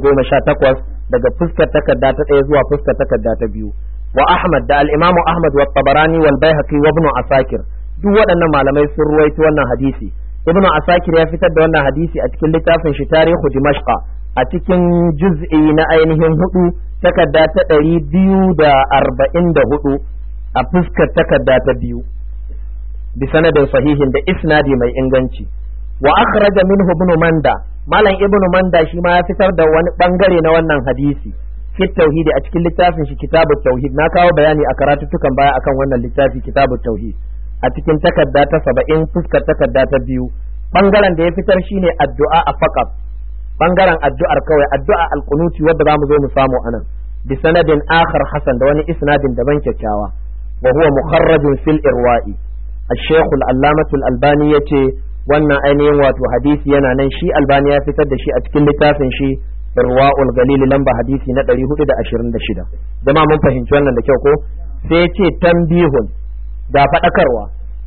218 daga fuskar takarda ta ɗaya zuwa fuskar takarda ta biyu wa ahmad da al-imamu ahmad wa tabarani wal baihaqi wa ibn asakir duk waɗannan malamai sun ruwaito wannan hadisi ibn asakir ya fitar da wannan hadisi a cikin littafin shi tarihu dimashqa a cikin juz'i na ainihin hudu takarda ta ɗari biyu da arba'in da hudu a fuskar takarda ta biyu bi sanadin sahihin da isnadi mai inganci wa akhraja minhu ibn manda malam ibn manda shi ma ya fitar da wani bangare na wannan hadisi fi tauhidi a cikin littafin shi kitabut tauhid na kawo bayani a karatuttukan baya akan wannan littafi kitabut tauhid a cikin takarda ta saba'in fuskar takarda ta biyu bangaren da ya fitar shine addu'a a faqat bangaren addu'ar kawai addu'a alkunuti wadda za mu zo mu samu anan bi sanadin akhar hasan da wani isnadin daban kyakkyawa wa huwa mukharrajun fil irwa'i الشيخ العلامة الألباني yace wannan ainihin wato hadisi yana nan shi albani ya fitar da shi a cikin littafin shi irwa'ul galili lamba hadisi na 426 zama mun fahimci wannan da kyau ko sai yace tambihun da faɗakarwa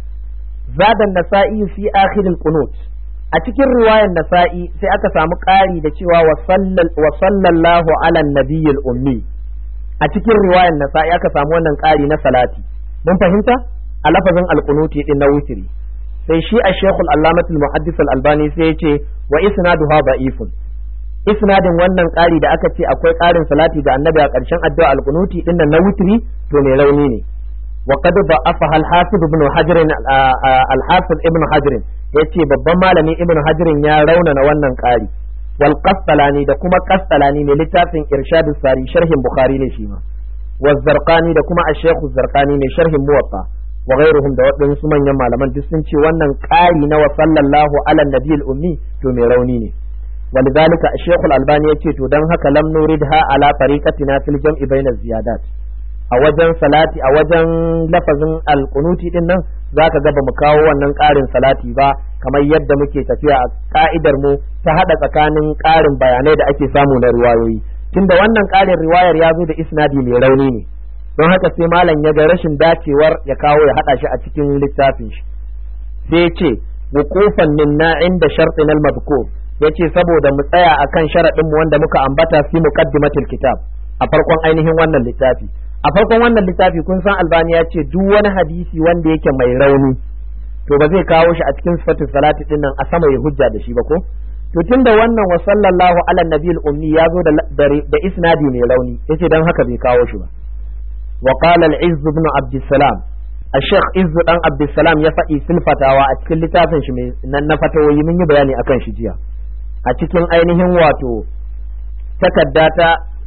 zadan nasa'i fi akhiril qunut a cikin riwayar nasa'i sai aka samu ƙari da cewa wa sallallahu ala nabiyyil ummi a cikin riwayar nasa'i aka samu wannan ƙari na salati mun fahimta a lafazin alqunuti din na witri sai shi a shekul allamatul muhaddis albani sai ya ce wa isnaduha da'ifun isnadin wannan ƙari da aka ce akwai ƙarin salati ga annabi a ƙarshen addu'a alqunuti din nan na witri to mai rauni ne وقد ضعفها الحافظ ابن حجر الحافظ ابن حجر yace babban malami ibn hajirin ya raunana wannan ƙari wal qastalani da kuma qastalani ne littafin irshadus sari sharhin bukhari ne shi ma wa zarqani da kuma ash-shaykh zarqani ne sharhin muwatta wa ghairuhum da waɗansu manyan malaman duk sun ce wannan ƙari na wa sallallahu ala nabiyil ummi to mai rauni ne ولذلك الشيخ الألباني يقول to dan haka lam nuridha ala tariqatina fil jam'i bayna ziyadat a wajen salati a wajen lafazin alkunuti din nan za ka ga ba mu kawo wannan ƙarin salati ba kamar yadda muke tafiya a ka'idar mu ta haɗa tsakanin ƙarin bayanai da ake samu na riwayoyi tunda wannan ƙarin riwayar ya zo da isnadi mai rauni ne don haka sai malam ya ga rashin dacewar ya kawo ya haɗa shi a cikin littafin shi sai ce wuqufan minna inda shartin al-madhkur yace saboda mu tsaya akan sharadin mu wanda muka ambata fi muqaddimatil kitab a farkon ainihin wannan littafi a farkon wannan littafi kun san albani ya ce duk wani hadisi wanda yake mai rauni to ba zai kawo shi a cikin sifatin salati din nan a sama ya hujja da shi ba ko to tunda wannan wa sallallahu ala nabiyil ummi ya zo da da isnadi mai rauni yace dan haka bai kawo shi ba wa qala al-izz ibn abd salam الشيخ عز دان عبد السلام ya faɗi silfatawa a cikin littafin shi nan na fatawoyi mun yi bayani akan shi jiya a cikin ainihin wato takarda ta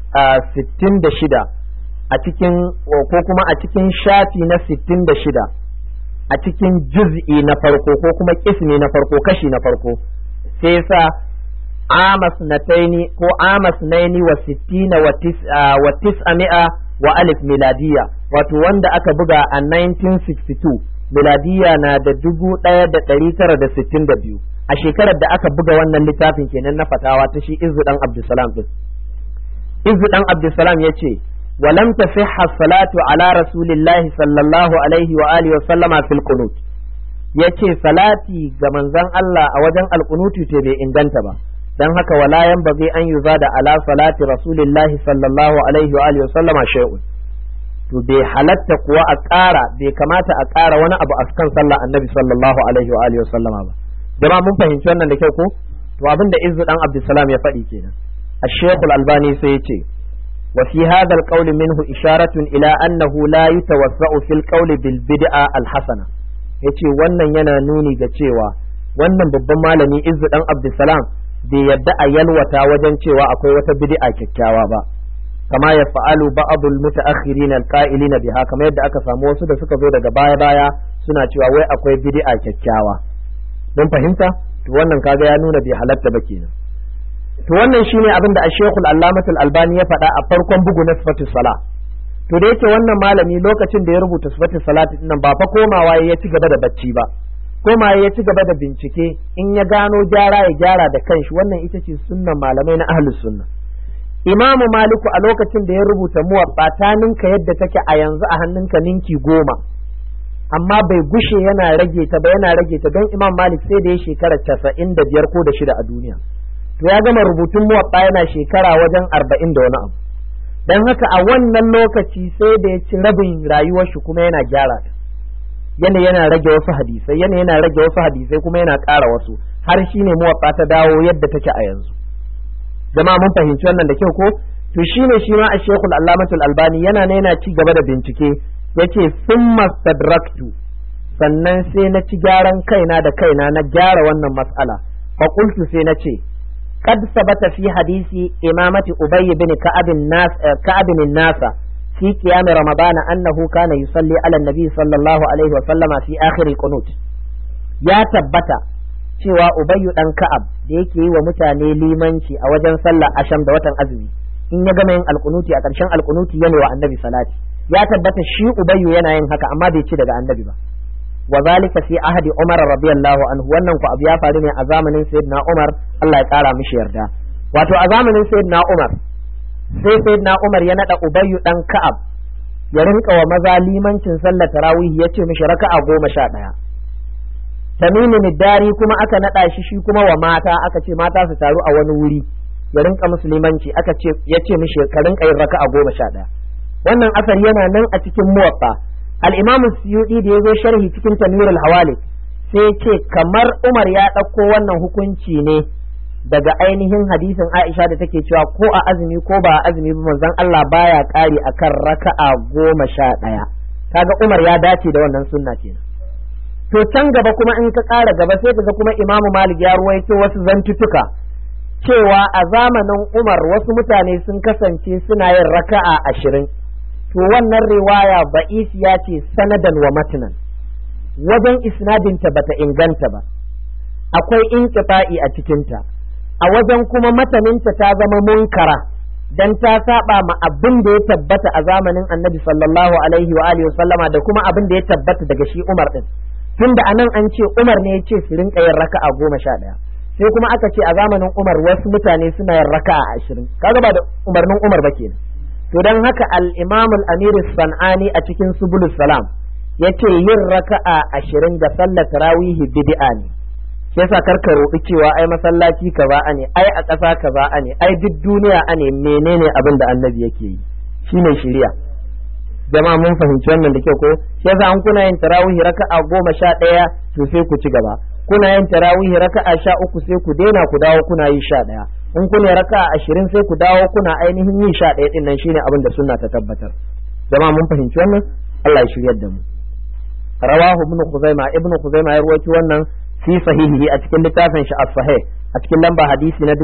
66 a cikin ko kuma a cikin shafi na 66 a cikin juz'i na farko ko kuma kismi na farko kashi na farko sai sa amas nataini ko amas naini wa sittina wa tis'a wa alif miladiya wato wanda aka buga a 1962 miladiya na da dubu ɗaya da ɗari tara da sittin da biyu a shekarar da aka buga wannan littafin kenan na fatawa ta shi izu dan abdulsalam din izu dan abdulsalam ya ce ولم تصح الصلاة على رسول الله صلى الله عليه وآله وسلم في القنوت yace salati ga manzon Allah a wajen alkunuti to bai inganta ba dan haka wala yan bazai an yi da ala salati rasulillahi sallallahu alaihi wa alihi sallama shay'un to bai halatta kuwa a ƙara bai kamata a ƙara wani abu a kan sallah annabi sallallahu alaihi wa alihi sallama ba jama'a mun fahimci wannan da kyau ko to abin da izzu dan abdulsalam ya faɗi kenan الشيخ الألباني سيتي وفي هذا القول منه إشارة إلى أنه لا يتوسع في القول بالبدعة الحسنة yace wannan yana nuni ga cewa wannan babban malami Izzu dan Abdulsalam bai yadda a yalwata wajen cewa akwai wata bid'a kyakkyawa ba kama ya fa'alu ba'dul mutaakhirin alqa'ilina biha kamar yadda aka samu wasu da suka zo daga baya baya suna cewa wai akwai bid'a kyakkyawa don fahimta to wannan kaga ya nuna bai halatta ba kenan to wannan shine abin da Sheikh Al-Allamah Al-Albani ya faɗa a farkon bugu na sifatus sala to da yake wannan malami lokacin da ya rubuta sifatus salati nan ba fa komawa ya ci gaba da bacci ba komawa ya ci gaba da bincike in ya gano gyara ya gyara da kanshi wannan ita ce sunnan malamai na ahlus sunna Imam Maliku a lokacin da ya rubuta muwatta ta ninka yadda take a yanzu a hannunka ninki goma amma bai gushe yana rage ta ba yana rage ta don Imam Malik sai da ya shekara casa'in da biyar ko da shida a duniya to ya gama rubutun muwatta yana shekara wajen arba'in da wani abu don haka a wannan lokaci sai da ya ci rabin rayuwar shi kuma yana gyara ta yana yana rage wasu hadisai yana yana rage wasu hadisai kuma yana ƙara wasu har shi ne muwatta ta dawo yadda take a yanzu jama'a mun fahimci wannan da kyau ko to shine shi ma a shekul allamatul albani yana ne yana ci gaba da bincike yace summa stadraktu sannan sai na ci gyaran kaina da kaina na gyara wannan mas'ala fa qultu sai na ce قد ثبت في حديث إمامة أبي بن كعب الناس كعب الناس في قيام رمضان أنه كان يصلي على النبي صلى الله عليه وسلم في آخر القنوت يا تبتا cewa Ubayyu dan Ka'ab da yake yi wa mutane limanci a wajen sallah asham da watan azumi in ya gama yin alkunuti a ƙarshen alkunuti yana wa annabi salati ya tabbata shi Ubayyu yana yin haka amma bai ci daga annabi ba wa zalika fi ahadi Umar radiyallahu anhu wannan ku abu ya faru ne a zamanin Sayyidina Umar Allah ya kara mishi yarda wato a zamanin Sayyidina Umar sai Sayyidina Umar ya nada Ubayyu dan Ka'ab ya rinka wa maza limancin sallar tarawih ya ce mishi raka'a goma sha ɗaya Tamimu Niddari kuma aka nada shi shi kuma wa mata aka ce mata su taru a wani wuri ya rinka musulmanci aka ce ya ce mishi ka rinka yin raka'a goma sha ɗaya wannan asar yana nan a cikin muwaffa al'imamu suyuɗi da ya zo sharhi cikin tanwirul hawali sai ce kamar umar ya ɗauko wannan hukunci ne daga ainihin hadisin aisha da take cewa ko a azumi ko ba a azumi ba manzon Allah baya ƙari akan raka'a goma sha ɗaya kaga umar ya dace da wannan sunna kenan to can gaba kuma in ka ƙara gaba sai kaga kuma imamu malik ya ruwaito wasu zantutuka cewa a zamanin umar wasu mutane sun kasance suna yin raka'a ashirin to wannan riwaya ba'isiya ce sanadan wa matnan wajen isnadinta bata inganta ba akwai inqita'i a cikinta a wajen kuma mataninta ta zama munkara dan ta saba ma abin da ya tabbata a zamanin annabi sallallahu alaihi wa alihi sallama da kuma abin da ya tabbata daga shi Umar din tunda anan an ce Umar ne ya ce su rinka yin raka'a goma sha ɗaya sai kuma aka ce a zamanin Umar wasu mutane suna yin raka'a ashirin kaga ba da umarnin Umar ba kenan to don haka al-imam al-amir sanani a cikin subulus salam ya ce yin raka'a ashirin da sallar tarawihi bid'a ne shi yasa karka roƙi cewa ai masallaci kaza a ne ai a ƙasa kaza a ne ai duk duniya a ne menene abin da annabi yake yi shine shiriya jama'a mun fahimci wannan da kyau ko shi yasa an kuna yin tarawih raka'a goma sha ɗaya to sai ku ci gaba kuna yin tarawih raka'a sha uku sai ku daina ku dawo kuna yi sha ɗaya in kuna raka'a ashirin sai ku dawo kuna ainihin yin sha ɗaya ɗin nan shine abin da sunna ta tabbatar jama'a mun fahimci wannan Allah ya shiryar da mu rawahu ibn khuzaima ibn khuzaima ya rawaito wannan fi sahihihi a cikin littafin shi as-sahih a cikin lamba hadisi na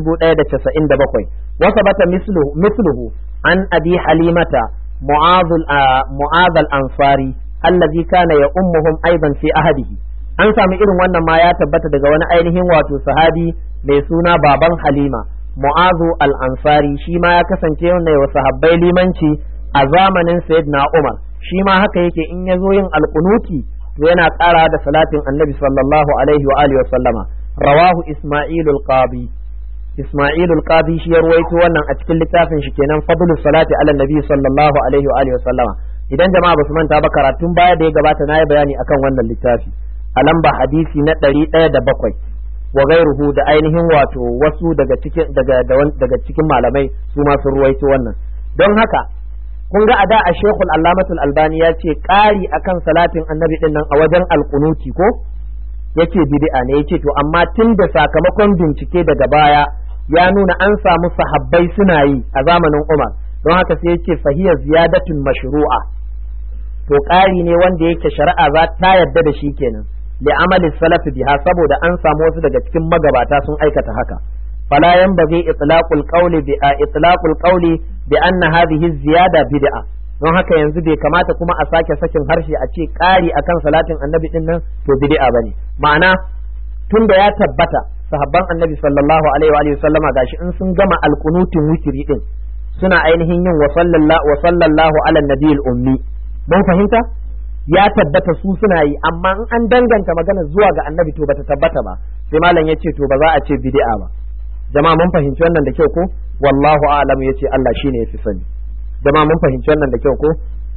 1197 wa sabata misluhu misluhu an abi halimata mu'adh mu'adh al-ansari allazi kana ya ummuhum aidan fi ahadihi an sami irin wannan ma ya tabbata daga wani ainihin wato sahabi mai suna baban halima mu'azu al-ansari shi ma ya kasance wannan wa sahabbai limanci a zamanin sayyidina umar shi ma haka yake in ya zo yin alkunuti to yana ƙara da salatin annabi sallallahu alaihi wa alihi wa sallama rawahu isma'ilul qadi isma'ilul qadi shi ya ruwaito wannan a cikin littafin shi kenan fadlus salati ala nabi sallallahu alaihi wa alihi wa sallama idan jama'a ba su manta ba karatun baya da ya gabata na yi bayani akan wannan littafi a lamba hadisi na ɗari ɗaya da bakwai wa gairuhu da ainihin wato wasu daga cikin daga daga cikin malamai su ma sun ruwaito wannan don haka kun ga ada a shekul allamatul albani ya ce ƙari akan salatin annabi din nan a wajen alkunuti ko yace bid'a ne yace to amma tun da sakamakon bincike daga baya ya nuna an samu sahabbai suna yi a zamanin umar don haka sai yace fahiyar ziyadatun mashru'a to ƙari ne wanda yake shari'a za ta yarda da shi kenan li amalin salaf biha saboda an samu wasu daga cikin magabata sun aikata haka fala yanbaghi itlaqul qawli bi itlaqul qawli bi anna hadhihi ziyada bid'a don haka yanzu bai kamata kuma a sake sakin harshe a ce ƙari akan salatin annabi din nan to bid'a bane ma'ana tunda ya tabbata sahabban annabi sallallahu alaihi wa sallama gashi in sun gama alqunutin witri din suna ainihin yin wa sallallahu wa sallallahu ala nabiyil ummi mun fahimta ya tabbata su suna yi amma in an danganta magana zuwa ga annabi to bata tabbata ba sai malam ya ce to ba za a ce bid'a ba jama'a mun fahimci wannan da kyau ko wallahu a'lam yace Allah shine yafi sani jama'a mun fahimci wannan da kyau ko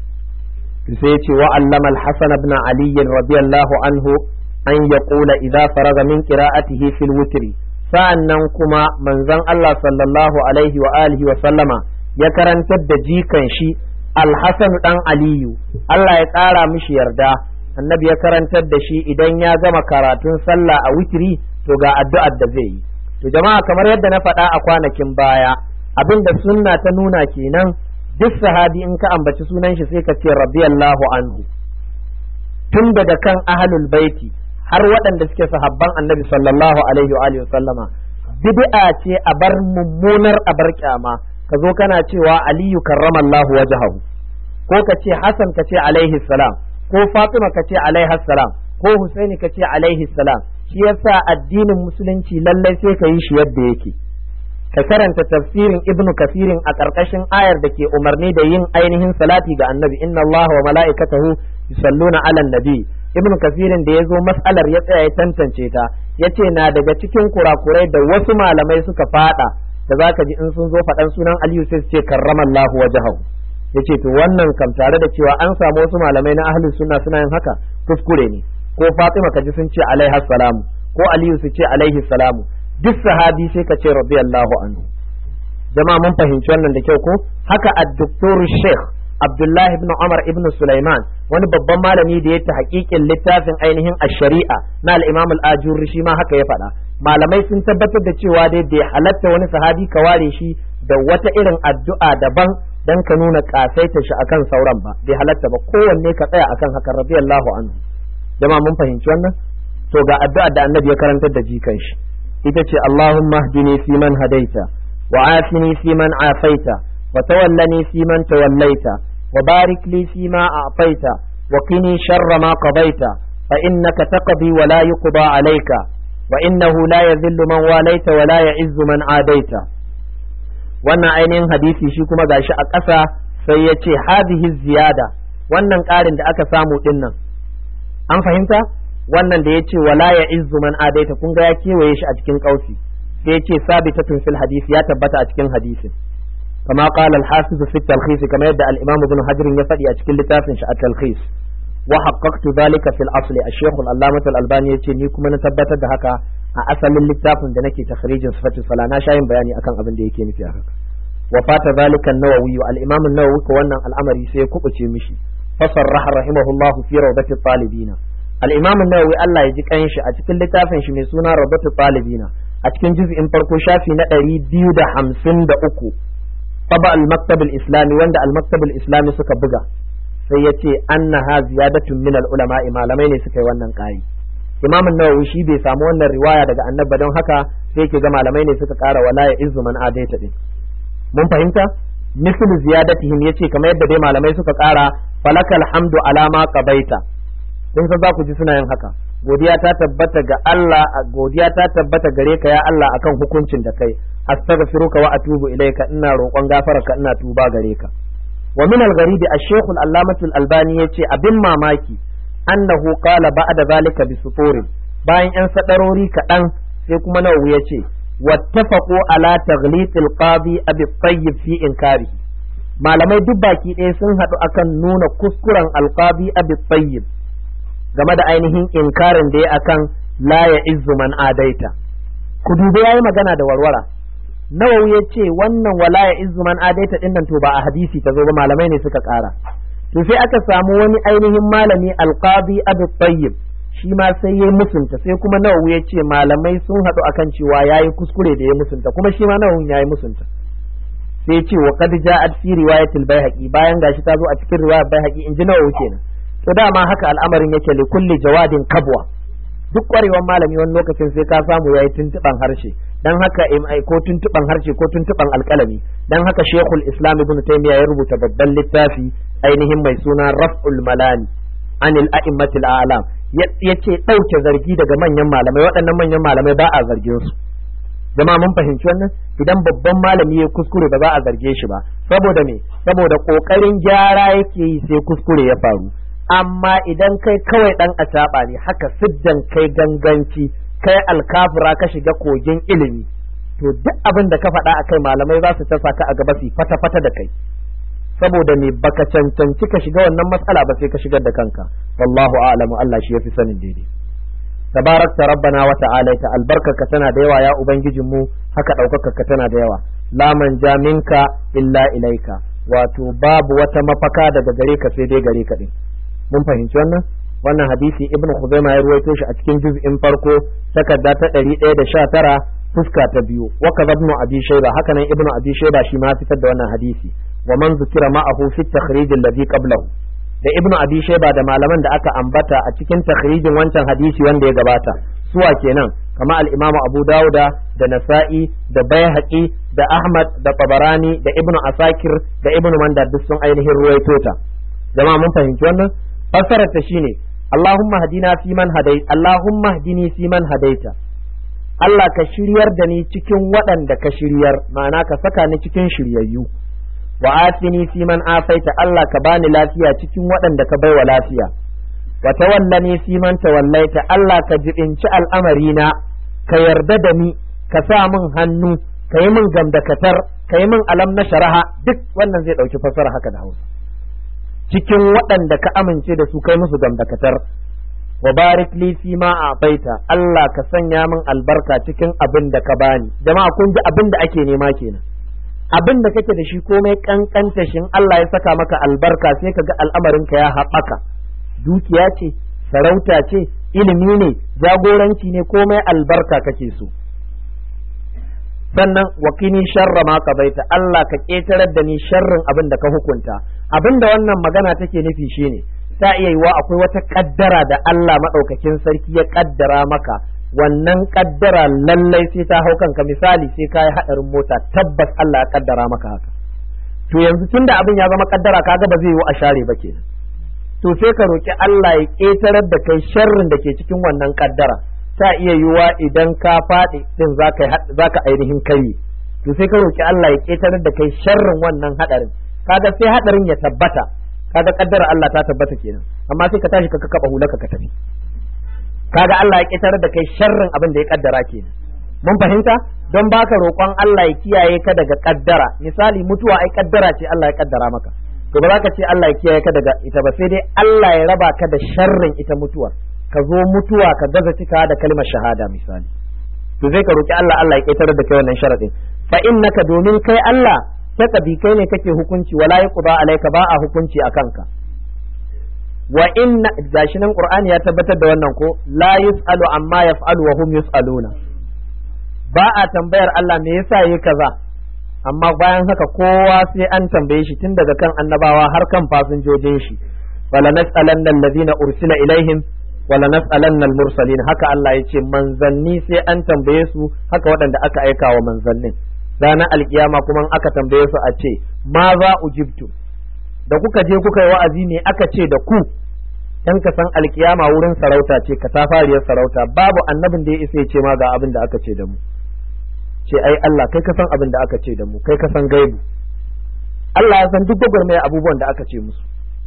sai ya ce wa allama al-hasan ibn ali radiyallahu anhu an yaqula idza faraga min qira'atihi fil witri sa'annan kuma manzon Allah sallallahu alaihi wa alihi wa sallama ya karantar da jikan shi alhassan dan aliyu Allah ya ƙara mishi yarda annabi ya karantar da shi idan ya gama karatun sallah a witiri to ga addu'ar da zai yi to jama'a kamar yadda na faɗa a kwanakin baya abin da sunna ta nuna kenan duk sahabi in ka ambaci sunan shi sai ka ce radiyallahu anhu tun daga kan ahlul baiti har waɗanda suke sahabban annabi sallallahu alaihi wa alihi sallama bid'a ce a bar mummunar a bar kyama ka zo kana cewa aliyu karramallahu wajhahu ko ka ce hasan ka ce alaihi salam ko fatima ka ce alaihi salam ko husaini ka ce alaihi salam shi yasa addinin musulunci lallai sai ka yi shi yadda yake ka karanta tafsirin ibn kafirin a ƙarƙashin ayar da ke umarni da yin ainihin salati ga annabi inna Allah wa mala'ikatahu yusalluna ala nabi ibn kafirin da ya zo mas'alar ya tsaya ya tantance ta yace na daga cikin kurakurai da wasu malamai suka fada da zaka ji in sun zo faɗan sunan Aliyu sai su ce karramallahu wajhahu yace to wannan kam tare da cewa an samu wasu malamai na ahlus sunna suna yin haka kuskure ne ko Fatima kaji sun ce alaiha salamu ko Aliyu su ce alaihi salamu duk sahabi sai ka ce radiyallahu anhu jama'a mun fahimci wannan da kyau ko haka ad-doktor Sheikh Abdullahi ibn Umar ibn Sulaiman wani babban malami da ya ta hakikin littafin ainihin ash-shari'a na al-Imam al-Ajurri shi ma haka ya faɗa malamai sun tabbatar da cewa dai bai halatta wani sahabi ka ware shi da wata irin addu'a daban dan ka nuna kasaita shi akan sauran ba bai halatta ba kowanne ka tsaya akan haka radiyallahu anhu jama'a mun fahimci wannan to ga addu'a da annabi ya karantar da jikan shi ita ce Allahumma hdini fi man hadaita wa afini fi man afaita wa tawallani fi man tawallaita wa barik li fi ma a'taita wa qini sharra ma qadaita fa innaka taqdi wa la yuqda alayka wa innahu la yadhillu man walaita wa la ya'izzu man adaita wannan ainihin hadisi shi kuma gashi a ƙasa sai ya ce hadhihi ziyada wannan ƙarin da aka samu dinnan an fahimta wannan da yace wala ya izzu man adaita kun ga ya kewaye shi a cikin kausi sai yace sabitatun fil hadisi ya tabbata a cikin hadisin kama qala al hafiz fi talkhis kama yadda al imam ibn hajar ya faɗi a cikin littafin shi at talkhis wa haqqaqtu dhalika fil asli al shaykh al allamah al albani yace ni kuma na tabbatar da haka a asalin littafin da nake takhrijin sifatul sala na shayin bayani akan abin da yake nufi a haka wa fata zalika an-nawawi al-imam an-nawawi ko wannan al'amari sai ya kubuce mishi fasarraha rahimahullahu fi rawdati talibina al-imam an-nawawi Allah ya ji kanshi a cikin littafin shi mai suna rawdati talibina a cikin juz'in farko shafi na 253 taba al-maktab al-islami wanda al-maktab al-islami suka buga sai yace annaha ziyadatun min al-ulama malamai ne suka yi wannan ƙari imam an-nawawi shi bai samu wannan riwaya daga annabi don haka sai ke ga malamai ne suka ƙara wala ya izzu man adaita din mun fahimta mislu ziyadatihim yace kamar yadda dai malamai suka ƙara falakal hamdu alama qabaita kun san za ku ji suna yin haka godiya ta tabbata ga Allah godiya ta tabbata gare ka ya Allah akan hukuncin da kai astaghfiruka wa atubu ilayka ina roƙon gafararka ina tuba gare ka wa min al-gharibi ash-shaykh al-allamah al-albani yace abin mamaki annahu qala ba'da zalika bi suturin bayan yan sadarori kaɗan sai kuma nawawi yace wattafaqu ala taghlit al-qadi abi tayyib fi inkari malamai duk baki ɗaya sun haɗu akan nuna kuskuren alqadi abi tayyib game da ainihin inkarin da ya akan la ya izzu man adaita ku dubi yayi magana da warwara nawawi ya ce wannan wala ya izzu man adaita din nan to ba a hadisi ta zo ba malamai ne suka kara to sai aka samu wani ainihin malami alqadi abu tayyib shi ma sai yayi musunta sai kuma nawawi ya ce malamai sun haɗu akan cewa yayi kuskure da ya musunta kuma shi ma nawawi yayi musunta sai ya ce wa qad ja'at fi riwayatil baihaqi bayan gashi ta zo a cikin riwayar baihaqi in ji nawawi kenan to dama haka al'amarin yake li kulli jawadin kabwa duk kwarewan malami wani lokacin sai ka samu yayi tuntuban harshe dan haka ai ko tuntuban harshe ko tuntuban alkalami dan haka shekul islam ibn taymiya ya rubuta babban littafi ainihin mai suna raf'ul malani anil a'immatil a'lam yace dauke zargi daga manyan malamai waɗannan manyan malamai ba a zargin su jama'a mun fahimci wannan idan babban malami ya kuskure ba za a zarge shi ba saboda me saboda kokarin gyara yake yi sai kuskure ya faru amma idan kai kawai dan acaɓa ne haka siddan kai ganganci kai alkafura ka shiga kogin ilimi to duk abin da ka faɗa akai malamai za su tasa ka a gaba su fata fata da kai saboda me baka cancanci ka shiga wannan matsala ba sai ka shigar da kanka wallahu a'lamu Allah shi yafi sanin daidai tabarakta rabbana wa ta'ala ta albarkarka tana da yawa ya ubangijin mu haka ɗaukakarka tana da yawa la manja minka illa ilaika wato babu wata mafaka daga gare ka sai dai gare ka din mun fahimci wannan wannan hadisi ibn khuzaima ya ruwaito shi a cikin juz'in farko takarda ta 119 fuska ta biyu wa kadha ibn abi shayba haka nan ibn abi shayba shi ma fitar da wannan hadisi wa man zukira ma'ahu fi takhrij alladhi qablahu da ibn abi shayba da malaman da aka ambata a cikin takhrijin wancan hadisi wanda ya gabata suwa kenan kama al-imamu abu dauda da nasa'i da baihaqi da ahmad da tabarani da ibn asakir da ibn manda duk sun ainihin ruwaito ta jama'a mun fahimci wannan fassarar ta shine Allahumma hadina fi man hadai Allahumma hadini fi man hadaita Allah ka shiryar da ni cikin waɗanda ka shiryar ma'ana ka saka ni cikin shiryayyu wa afini fi man afaita Allah ka bani lafiya cikin waɗanda ka baiwa lafiya wa tawallani fi man tawallaita Allah ka jibinci al'amarina ka yarda da ni ka sa min hannu ka yi min gamdakatar ka yi min alam na sharaha duk wannan zai ɗauki fassara haka da Hausa cikin waɗanda ka amince da su kai musu gamdakatar wa barik li fi ma a'taita Allah ka sanya min albarka cikin abin da ka bani jama'a kun ji abin da ake nema kenan abin da kake da shi komai kankanta shin Allah ya saka maka albarka sai ka ga al'amarin ka ya haɓaka dukiya ce sarauta ce ilimi ne jagoranci ne komai albarka kake so sannan wakini sharra ma baita Allah ka ƙetarar da ni sharrin abin da ka hukunta abin da wannan magana take nufi shine ta iya yiwa akwai wata kaddara da Allah maɗaukakin sarki ya kaddara maka wannan kaddara lallai sai ta hau kanka misali sai ka yi haɗarin mota tabbas Allah ya kaddara maka haka to yanzu tunda abin ya zama kaddara kaga ba zai yiwu a share ba kenan to sai ka roki Allah ya ƙetarar da kai sharrin da ke cikin wannan kaddara ta iya yiwuwa idan ka faɗi din za ka ainihin kai to sai ka roki Allah ya ƙetarar da kai sharrin wannan haɗarin kaga sai haɗarin ya tabbata kaga kaddara Allah ta tabbata kenan amma sai ka tashi ka kaba hulaka ka tafi kaga Allah ya ƙetarar da kai sharrin abin da ya kaddara kenan mun fahimta don baka roƙon Allah ya kiyaye ka daga kaddara misali mutuwa ai kaddara ce Allah ya kaddara maka to ba za ka ce Allah ya kiyaye ka daga ita ba sai dai Allah ya raba ka da sharrin ita mutuwar ka zo mutuwa ka gaza cika da kalmar shahada misali to zai ka roki Allah Allah ya ƙetarar da kai wannan sharadin fa innaka domin kai Allah taqdi kai ne kake hukunci wala yuqda alayka ba a hukunci akan ka wa inna gashi nan qur'ani ya tabbatar da wannan ko la yusalu amma yaf'alu wa hum yusaluna ba a tambayar Allah me yasa yi kaza amma bayan haka kowa sai an tambaye shi tun daga kan annabawa har kan fasinjojin shi wala nas'alanna alladhina ursila ilaihim wala nas'alanna al-mursalin haka Allah yace manzanni sai an tambaye su haka waɗanda aka aika wa manzannin ranar alkiyama kuma aka tambaye su a ce ma za ujibtu da kuka je kuka yi wa'azi ne aka ce da ku dan ka san alkiyama wurin sarauta ce ka tafariyar sarauta babu annabin da ya isa ya ce ma ga abin da aka ce da mu ce ai Allah kai ka san abin da aka ce da mu kai ka san gaibu Allah ya san duk gwagwarmaya abubuwan da aka ce musu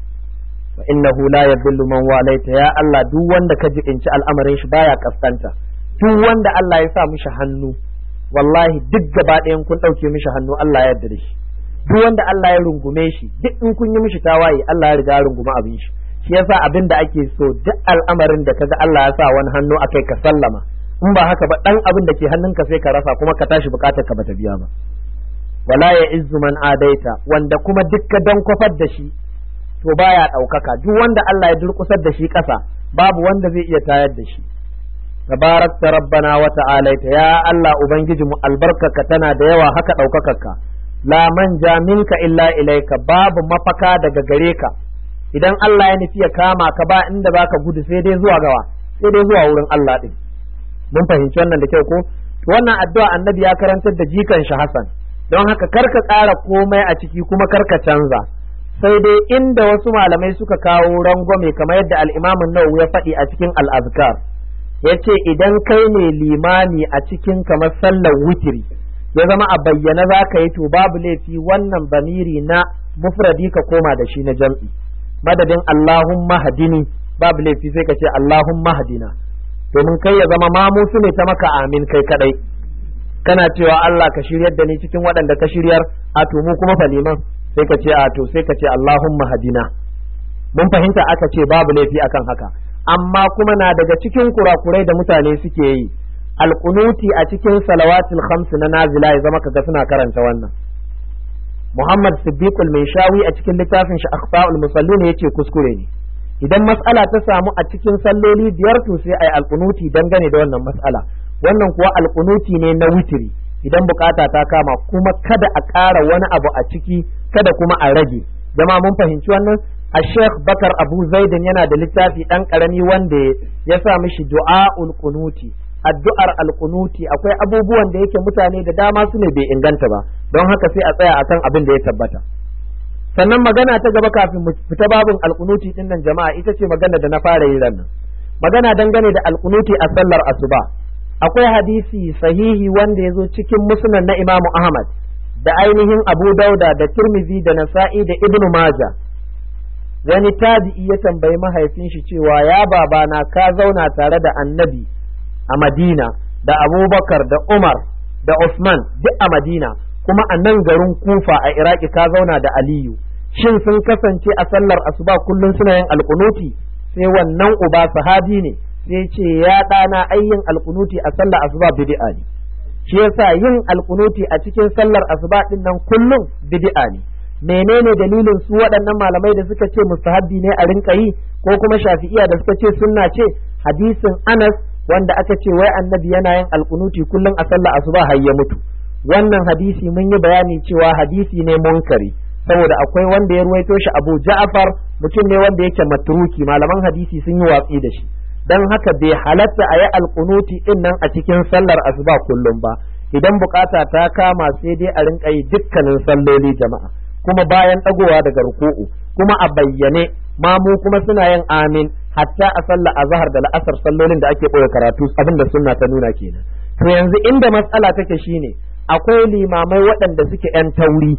wa innahu la yadhillu man walaita ya Allah duk wanda ka jibinci al'amarin shi baya kaskanta duk wanda Allah ya sa mishi hannu wallahi duk gaba ɗayan kun ɗauke mishi hannu Allah ya yarda da shi duk wanda Allah ya rungume shi duk in kun yi mishi tawaye Allah ya riga ya runguma abin shi shi yasa abin da ake so duk al'amarin da kaga Allah ya sa wani hannu akai ka sallama in ba haka ba dan abin da ke hannunka sai ka rasa kuma ka tashi bukatar ka bata biya ba wala ya izzu man adaita wanda kuma dukka dan kwafar da shi to baya ɗaukaka duk wanda Allah ya durkusar da shi ƙasa babu wanda zai iya tayar da shi tabarakta rabbana wa ta'alaita ya Allah ubangiji mu albarkaka tana da yawa haka ɗaukakarka la manja minka illa ilaika babu mafaka daga gare ka idan Allah ya nufi ya kama ka ba inda baka gudu sai dai zuwa gawa sai dai zuwa wurin Allah din mun fahimci wannan da kyau ko to wannan addu'a annabi ya karantar da jikan shi Hassan don haka karka ƙara komai a ciki kuma karka canza sai dai inda wasu malamai suka kawo rangwame kamar yadda al-Imam Nawawi ya faɗi a cikin al-Azkar yace idan kai ne limami a cikin kamar sallar witiri ya zama a bayyana za ka yi to babu laifi wannan bamiri na mufradi ka koma da shi na jam'i madadin Allahumma hadini babu laifi sai ka ce Allahumma hadina domin kai ya zama mamu su ne ta maka amin kai kadai kana cewa Allah ka shiryar da ni cikin waɗanda ka shiryar a to mu kuma faliman sai ka ce a to sai ka ce Allahumma hadina mun fahimta aka ce babu laifi akan haka amma kuma na daga cikin kurakurai da mutane suke yi alkunuti a cikin salawatul khams na nazila ya zama kaga suna karanta wannan Muhammad Siddiq al-Maishawi a cikin littafin shi Akhfaul Musallin yace kuskure ne idan mas'ala ta samu a cikin salloli biyar to sai ai alkunuti dangane da wannan mas'ala wannan kuwa alkunuti ne na witiri idan bukata ta kama kuma kada a ƙara wani abu a ciki kada kuma a rage jama'a mun fahimci wannan a Sheikh Bakar Abu Zaidan yana da littafi ɗan ƙarami wanda ya sa mishi du'a'ul kunuti addu'ar alkunuti akwai abubuwan da yake mutane da dama su ne bai inganta ba don haka sai a tsaya akan abin da ya tabbata sannan magana ta gaba kafin mu fita babin alkunuti din nan jama'a ita ce magana da na fara yi nan magana dangane da alkunuti a sallar asuba akwai hadisi sahihi wanda ya zo cikin musnad na Imamu Ahmad da ainihin Abu Dauda da Tirmidhi da Nasa'i da Ibn Majah wani tabi'i ya tambayi mahaifin shi cewa ya babana ka zauna tare da annabi a Madina da Abubakar da Umar da Usman duk a Madina kuma a nan garin Kufa a Iraki ka zauna da Aliyu shin sun kasance a sallar asuba kullum suna yin alkunuti sai wannan uba sahabi ne sai ce ya ɗana ayyin alkunuti a sallar asuba bid'a ne shi yasa yin alkunuti a cikin sallar asuba din nan kullum bid'a ne menene dalilin su waɗannan malamai da suka ce mustahabbi ne a rinka yi ko kuma shafi'iya da suka ce sunna ce hadisin Anas wanda aka ce wai annabi yana yin alkunuti kullum a sallar asuba har ya mutu wannan hadisi mun yi bayani cewa hadisi ne munkari saboda akwai wanda ya ruwaito shi Abu Ja'far mutum ne wanda yake matruki malaman hadisi sun yi watsi da shi dan haka bai halatta a yi alkunuti din nan a cikin sallar asuba kullum ba idan bukata ta kama sai dai a rinka yi dukkanin salloli jama'a kuma bayan dagowa daga ruku'u kuma a bayyane mamu kuma suna yin amin hatta a sallar azhar da la'asar sallolin da ake boye karatu abinda sunna ta nuna kenan to yanzu inda matsala take shine akwai limamai waɗanda suke yan tauri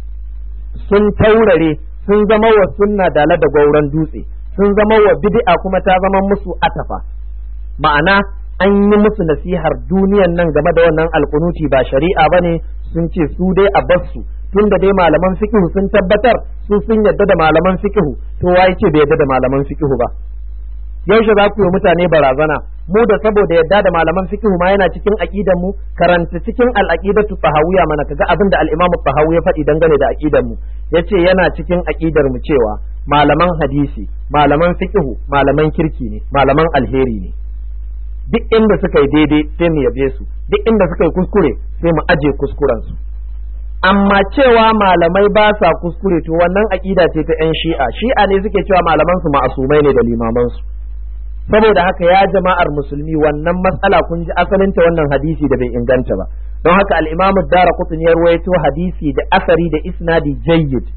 sun taurare sun zama wa sunna dala da gauran dutse sun zama wa bid'a kuma ta zama musu atafa ma'ana an yi musu nasihar duniyan nan game da wannan alkunuti ba shari'a bane sun ce su dai a bassu tunda dai malaman fiqhu sun tabbatar su sun yadda da malaman fiqhu to wai ce bai yadda da malaman fiqhu ba yaushe za ku yi mutane barazana mu da saboda yadda da malaman fiqh ma yana cikin aqidan mu karanta cikin al-aqidatu tahawiyya mana kaga abin da al-imam tahawi ya faɗi dangane da aqidan mu yace yana cikin aqidar mu cewa malaman hadisi malaman fiqh malaman kirki ne malaman alheri ne duk inda suka yi daidai sai mu yabe su duk inda suka yi kuskure sai mu aje kuskuren su amma cewa malamai ba sa kuskure to wannan aƙida ce ta 'yan shi'a shi'a ne suke cewa malaman su ma'asumai ne da limaman su saboda haka ya jama'ar musulmi wannan matsala kun ji asalin ta wannan hadisi da bai inganta ba don haka al-imamu dara ya ruwaito hadisi da asari da isnadi jayyid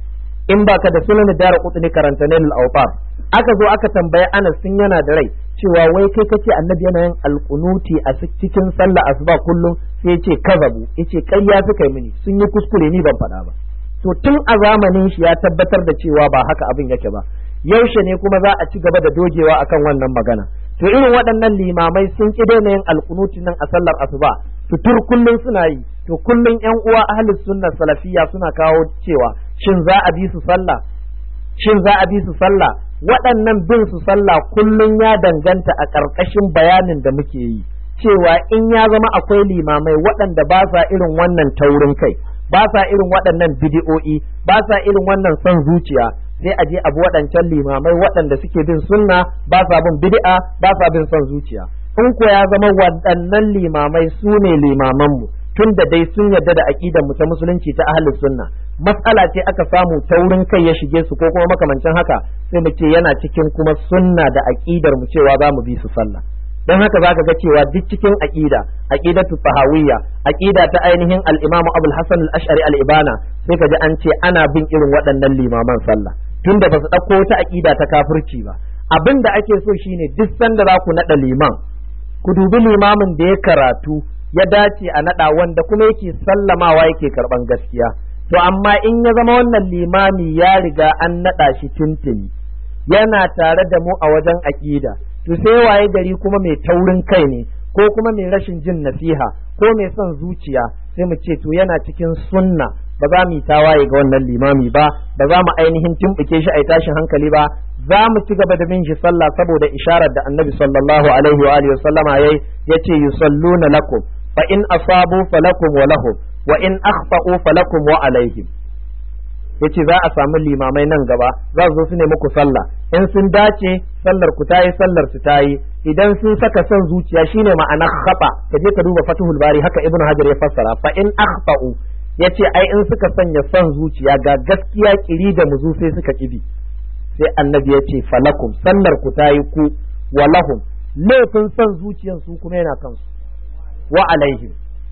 in baka da sunan dara kutuni karanta nailul awtar aka zo aka tambaye Anas sun yana da rai cewa wai kai kace annabi yana yin alqunuti a cikin sallah asuba kullum sai yace kazabu yace ƙarya suka yi mini sun yi kuskure ni ban faɗa ba to tun a zamanin shi ya tabbatar da cewa ba haka abin yake ba yaushe ne kuma za a ci gaba da dogewa akan wannan magana to irin waɗannan limamai sun ƙi daina yin alkunuti nan a sallar asuba fitur kullum suna yi to kullum yan uwa ahlus sunna salafiyya suna kawo cewa shin za a bi su sallah shin za a bi su sallah waɗannan bin su sallah kullum ya danganta a ƙarƙashin bayanin da muke yi cewa in ya zama akwai limamai waɗanda ba sa irin wannan taurin kai ba sa irin waɗannan bidi'o'i ba sa irin wannan son zuciya sai a je abu waɗancan limamai waɗanda suke bin sunna ba sa bin bid'a ba sa bin son zuciya in ko ya zama waɗannan limamai su ne limamanmu tun da dai sun yarda da aƙidar mu ta musulunci ta ahlus sunna matsala ce aka samu taurin kai ya shige su ko kuma makamancin haka sai mu ce yana cikin kuma sunna da aƙidar mu cewa za mu bi su sallah dan haka zaka ga cewa duk cikin aqida aqidatu tahawiyya aqida ta ainihin al-imamu abul hasan al-ash'ari al-ibana sai ka ji an ce ana bin irin waɗannan limaman sallah tunda ba su ɗauko wata aqida ta kafirci ba abin da ake so shine duk sanda za ku naɗa liman ku dubi limamin da ya karatu ya dace a naɗa wanda kuma yake sallamawa yake karɓan gaskiya to amma in ya zama wannan limami ya riga an naɗa shi tuntuni yana tare da mu a wajen aƙida to sai waye gari kuma mai taurin kai ne ko kuma mai rashin jin nasiha ko mai son zuciya sai mu ce to yana cikin sunna ba za mu yi tawaye ga wannan limami ba ba za mu ainihin tumbuke shi a tashin hankali ba za mu ci gaba da bin shi sallah saboda isharar da annabi sallallahu alaihi wa alihi sallama yayi yace yusalluna lakum fa in asabu falakum wa lahum wa in akhta'u falakum wa alaihim yace za a samu limamai nan gaba za su zo su ne muku sallah in sun dace sallar ku tayi sallar su tayi idan sun saka son zuciya shine ma'anar khata ka je ka duba fatuhul bari haka ibnu hajar ya fassara fa in akhta'u yace ai in suka sanya son zuciya ga gaskiya kiri da muzu sai suka kibi sai annabi ya ce falakum sallar ku tayi ku wa lahum laifin son zuciyan su kuma yana kansu wa alaihim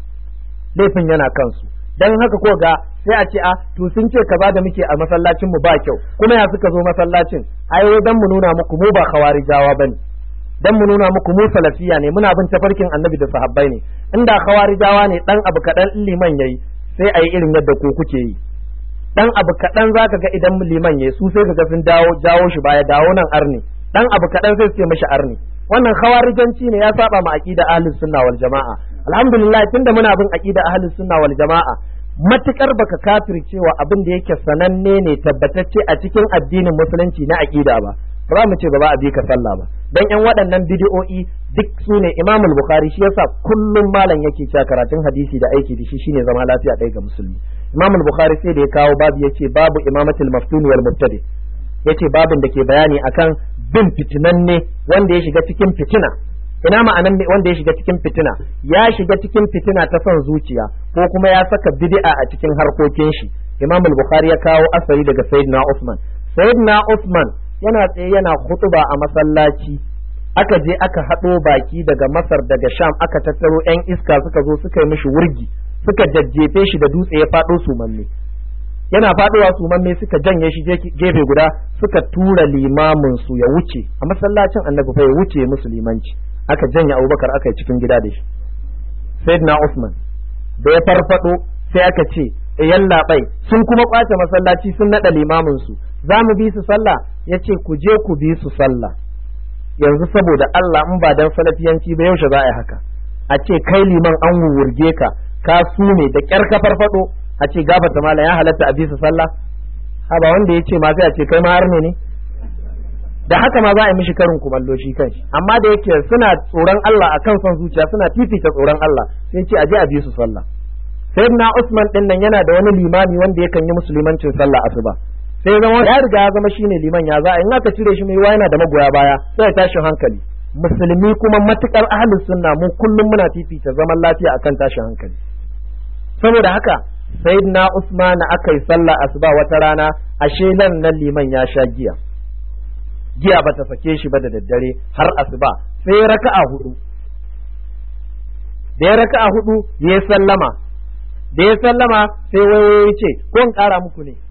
laifin yana kansu dan haka ko ga sai a ce a to sun ce kaza da muke a masallacin mu ba kyau kuma ya suka zo masallacin ai dan mu nuna muku mu ba khawarijawa bane dan mu nuna muku mu salafiya ne muna bin tafarkin annabi da sahabbai ne inda khawarijawa ne dan abu kadan liman yayi sai ayi irin yadda ku kuke yi dan abu kadan zaka ga idan liman yayi su sai kaga sun dawo jawo shi baya dawo nan arni dan abu kadan sai su ce mishi arni wannan khawarijanci ne ya saba ma aqida ahlus sunna wal jamaa alhamdulillah tunda muna bin aqida ahlus sunna wal jamaa matukar baka kafircewa abin da yake sananne ne tabbatacce a cikin addinin musulunci na aqida ba ba za mu ce ba za a bi ka sallah ba dan yan waɗannan bidiyo'i duk su ne Imam al-Bukhari shi yasa kullum malam yake cewa karatun hadisi da aiki da shi shine zama lafiya ɗaya ga musulmi Imam al-Bukhari sai da ya kawo babu yace babu imamatul maftun wal mubtadi yace babin da ke bayani akan bin fitinanne wanda ya shiga cikin fitina ina ma'anan wanda ya shiga cikin fitina ya shiga cikin fitina ta son zuciya ko kuma ya saka bid'a a cikin harkokin shi Imam al-Bukhari ya kawo asari daga Sayyidina Uthman Sayyidina Uthman yana tsaye yana khutuba a masallaci aka je aka haɗo baki daga Masar daga Sham aka tattaro 'yan iska suka zo suka yi mishi wurgi suka jajjefe shi da dutse ya faɗo sumamme yana faɗowa sumamme suka janye shi gefe guda suka tura limamin su ya wuce a masallacin annabi fa ya wuce musulmanci aka janye abubakar aka yi cikin gida da shi sayyidina usman da ya farfado sai aka ce yan labai sun kuma kwace masallaci sun nada limamin su za mu bi su sallah ya ce ku je ku bi su sallah yanzu saboda Allah in ba dan salafiyanci ba yaushe za a yi haka a ce kai liman an wurge ka ka sume da kyar ka farfado a ce gabata malam ya halatta a bi su sallah ha ba wanda ya ce ma sai a ce kai ma har ne da haka ma za a yi mishi karin kumallo shi kanshi amma da yake suna tsoron Allah akan son zuciya suna fifita tsoron Allah sai ce aje a bi su sallah sayyidina Usman din nan yana da wani limami wanda yakan yi musulmancin sallah asuba sai zama ya riga ya zama shine liman ya za a in aka cire shi mai yana da magoya baya sai ya tashin hankali musulmi kuma matukar ahlus sunna mu kullum muna fifita zaman lafiya akan tashin hankali saboda haka sayyidina Usman aka yi sallah asuba wata rana ashe nan nan liman ya sha giya giya ba ta sake shi ba da daddare har asuba sai ya raka'a hudu da ya raka'a hudu ya sallama da ya sallama sai wayoyi ce ko in kara muku ne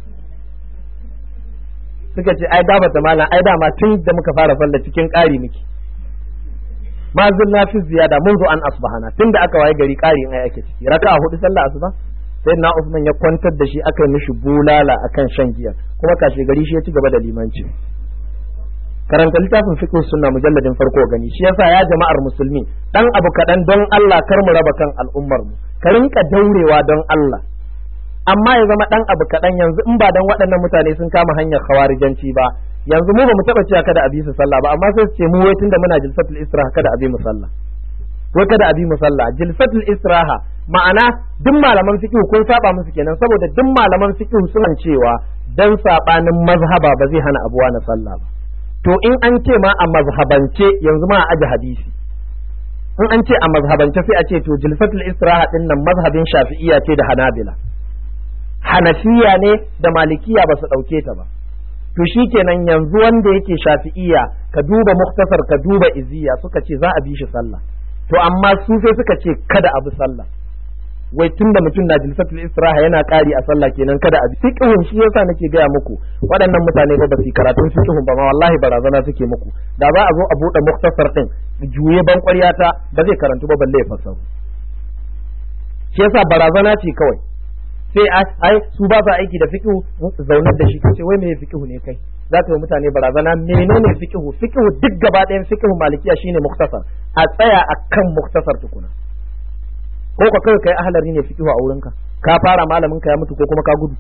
suka ce ai gabata malam ai dama tun da muka fara sallah cikin ƙari miki ma zunna fi ziyada mun zo an asbahana tun da aka waye gari ƙari in ai ake ciki raka'a hudu sallah asuba sai na Usman ya kwantar da shi aka yi mishi bulala akan shan giya kuma kashe gari shi ya ci gaba da limanci karanta littafin fiqh sunna mujalladin farko gani shi yasa ya jama'ar musulmi dan abu kaɗan don Allah kar mu raba kan al'ummar mu ka rinka daurewa don Allah amma ya zama dan abu kaɗan yanzu in ba dan waɗannan mutane sun kama hanyar khawarijanci ba yanzu mu ba mu taɓa cewa kada a bi su sallah ba amma sai su ce mu wai tunda muna jilsatul istiraha kada a bi mu sallah wai kada a bi mu sallah jilsatul istiraha ma'ana duk malaman fiqh kun saba musu kenan saboda duk malaman fiqh suna cewa dan sabanin mazhaba ba zai hana abuwa na sallah ba to in an ce ma a mazhabance yanzu ma a aji hadisi in an ce a mazhabance sai a ce to jilsatul istiraha din nan mazhabin shafi'iyya ce da hanabila hanafiya ne da malikiya ba su ɗauke ta ba to shikenan yanzu wanda yake shafi'iyya ka duba muktasar ka duba iziya suka ce za a bi shi sallah to amma su sai suka ce kada a bi sallah wai tunda mutum na jilsatul istiraha yana ƙari a sallah kenan kada a bi fiqhun shi yasa nake gaya muku waɗannan mutane ba su karatun fiqhun ba ma wallahi barazana suke muku da za a zo a buɗe muktasar din juye ban ƙwaryata ba zai karantu ba balle ya fassaru shi yasa barazana ce kawai sai ai su ba sa aiki da fiqhu zaunar da shi kace wai me fiqhu ne kai za ka yi mutane barazana menene fiqhu fiqhu duk gaba ɗayan fiqhu malikiya shine muktasar a tsaya akan muktasar tukuna ko ka kai kai ahlari ne fiqhu a wurinka ka fara malamin ka ya mutu ko kuma ka gudu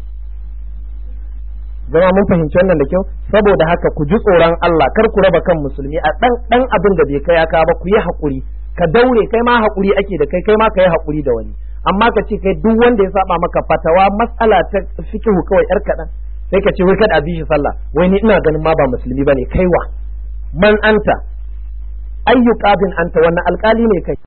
zama mun fahimci wannan da kyau saboda haka ku ji tsoron Allah kar ku raba kan musulmi a dan dan abin da bai kai aka ba ku yi hakuri ka daure kai ma hakuri ake da kai kai ma ka yi hakuri da wani amma ka ce kai duk wanda ya saba maka fatawa matsala ta fikihu kawai yar kaɗan sai ka ce wai kada a bi shi sallah wai ni ina ganin ma ba musulmi bane kaiwa man anta ayyu qadin anta wannan alkali ne kai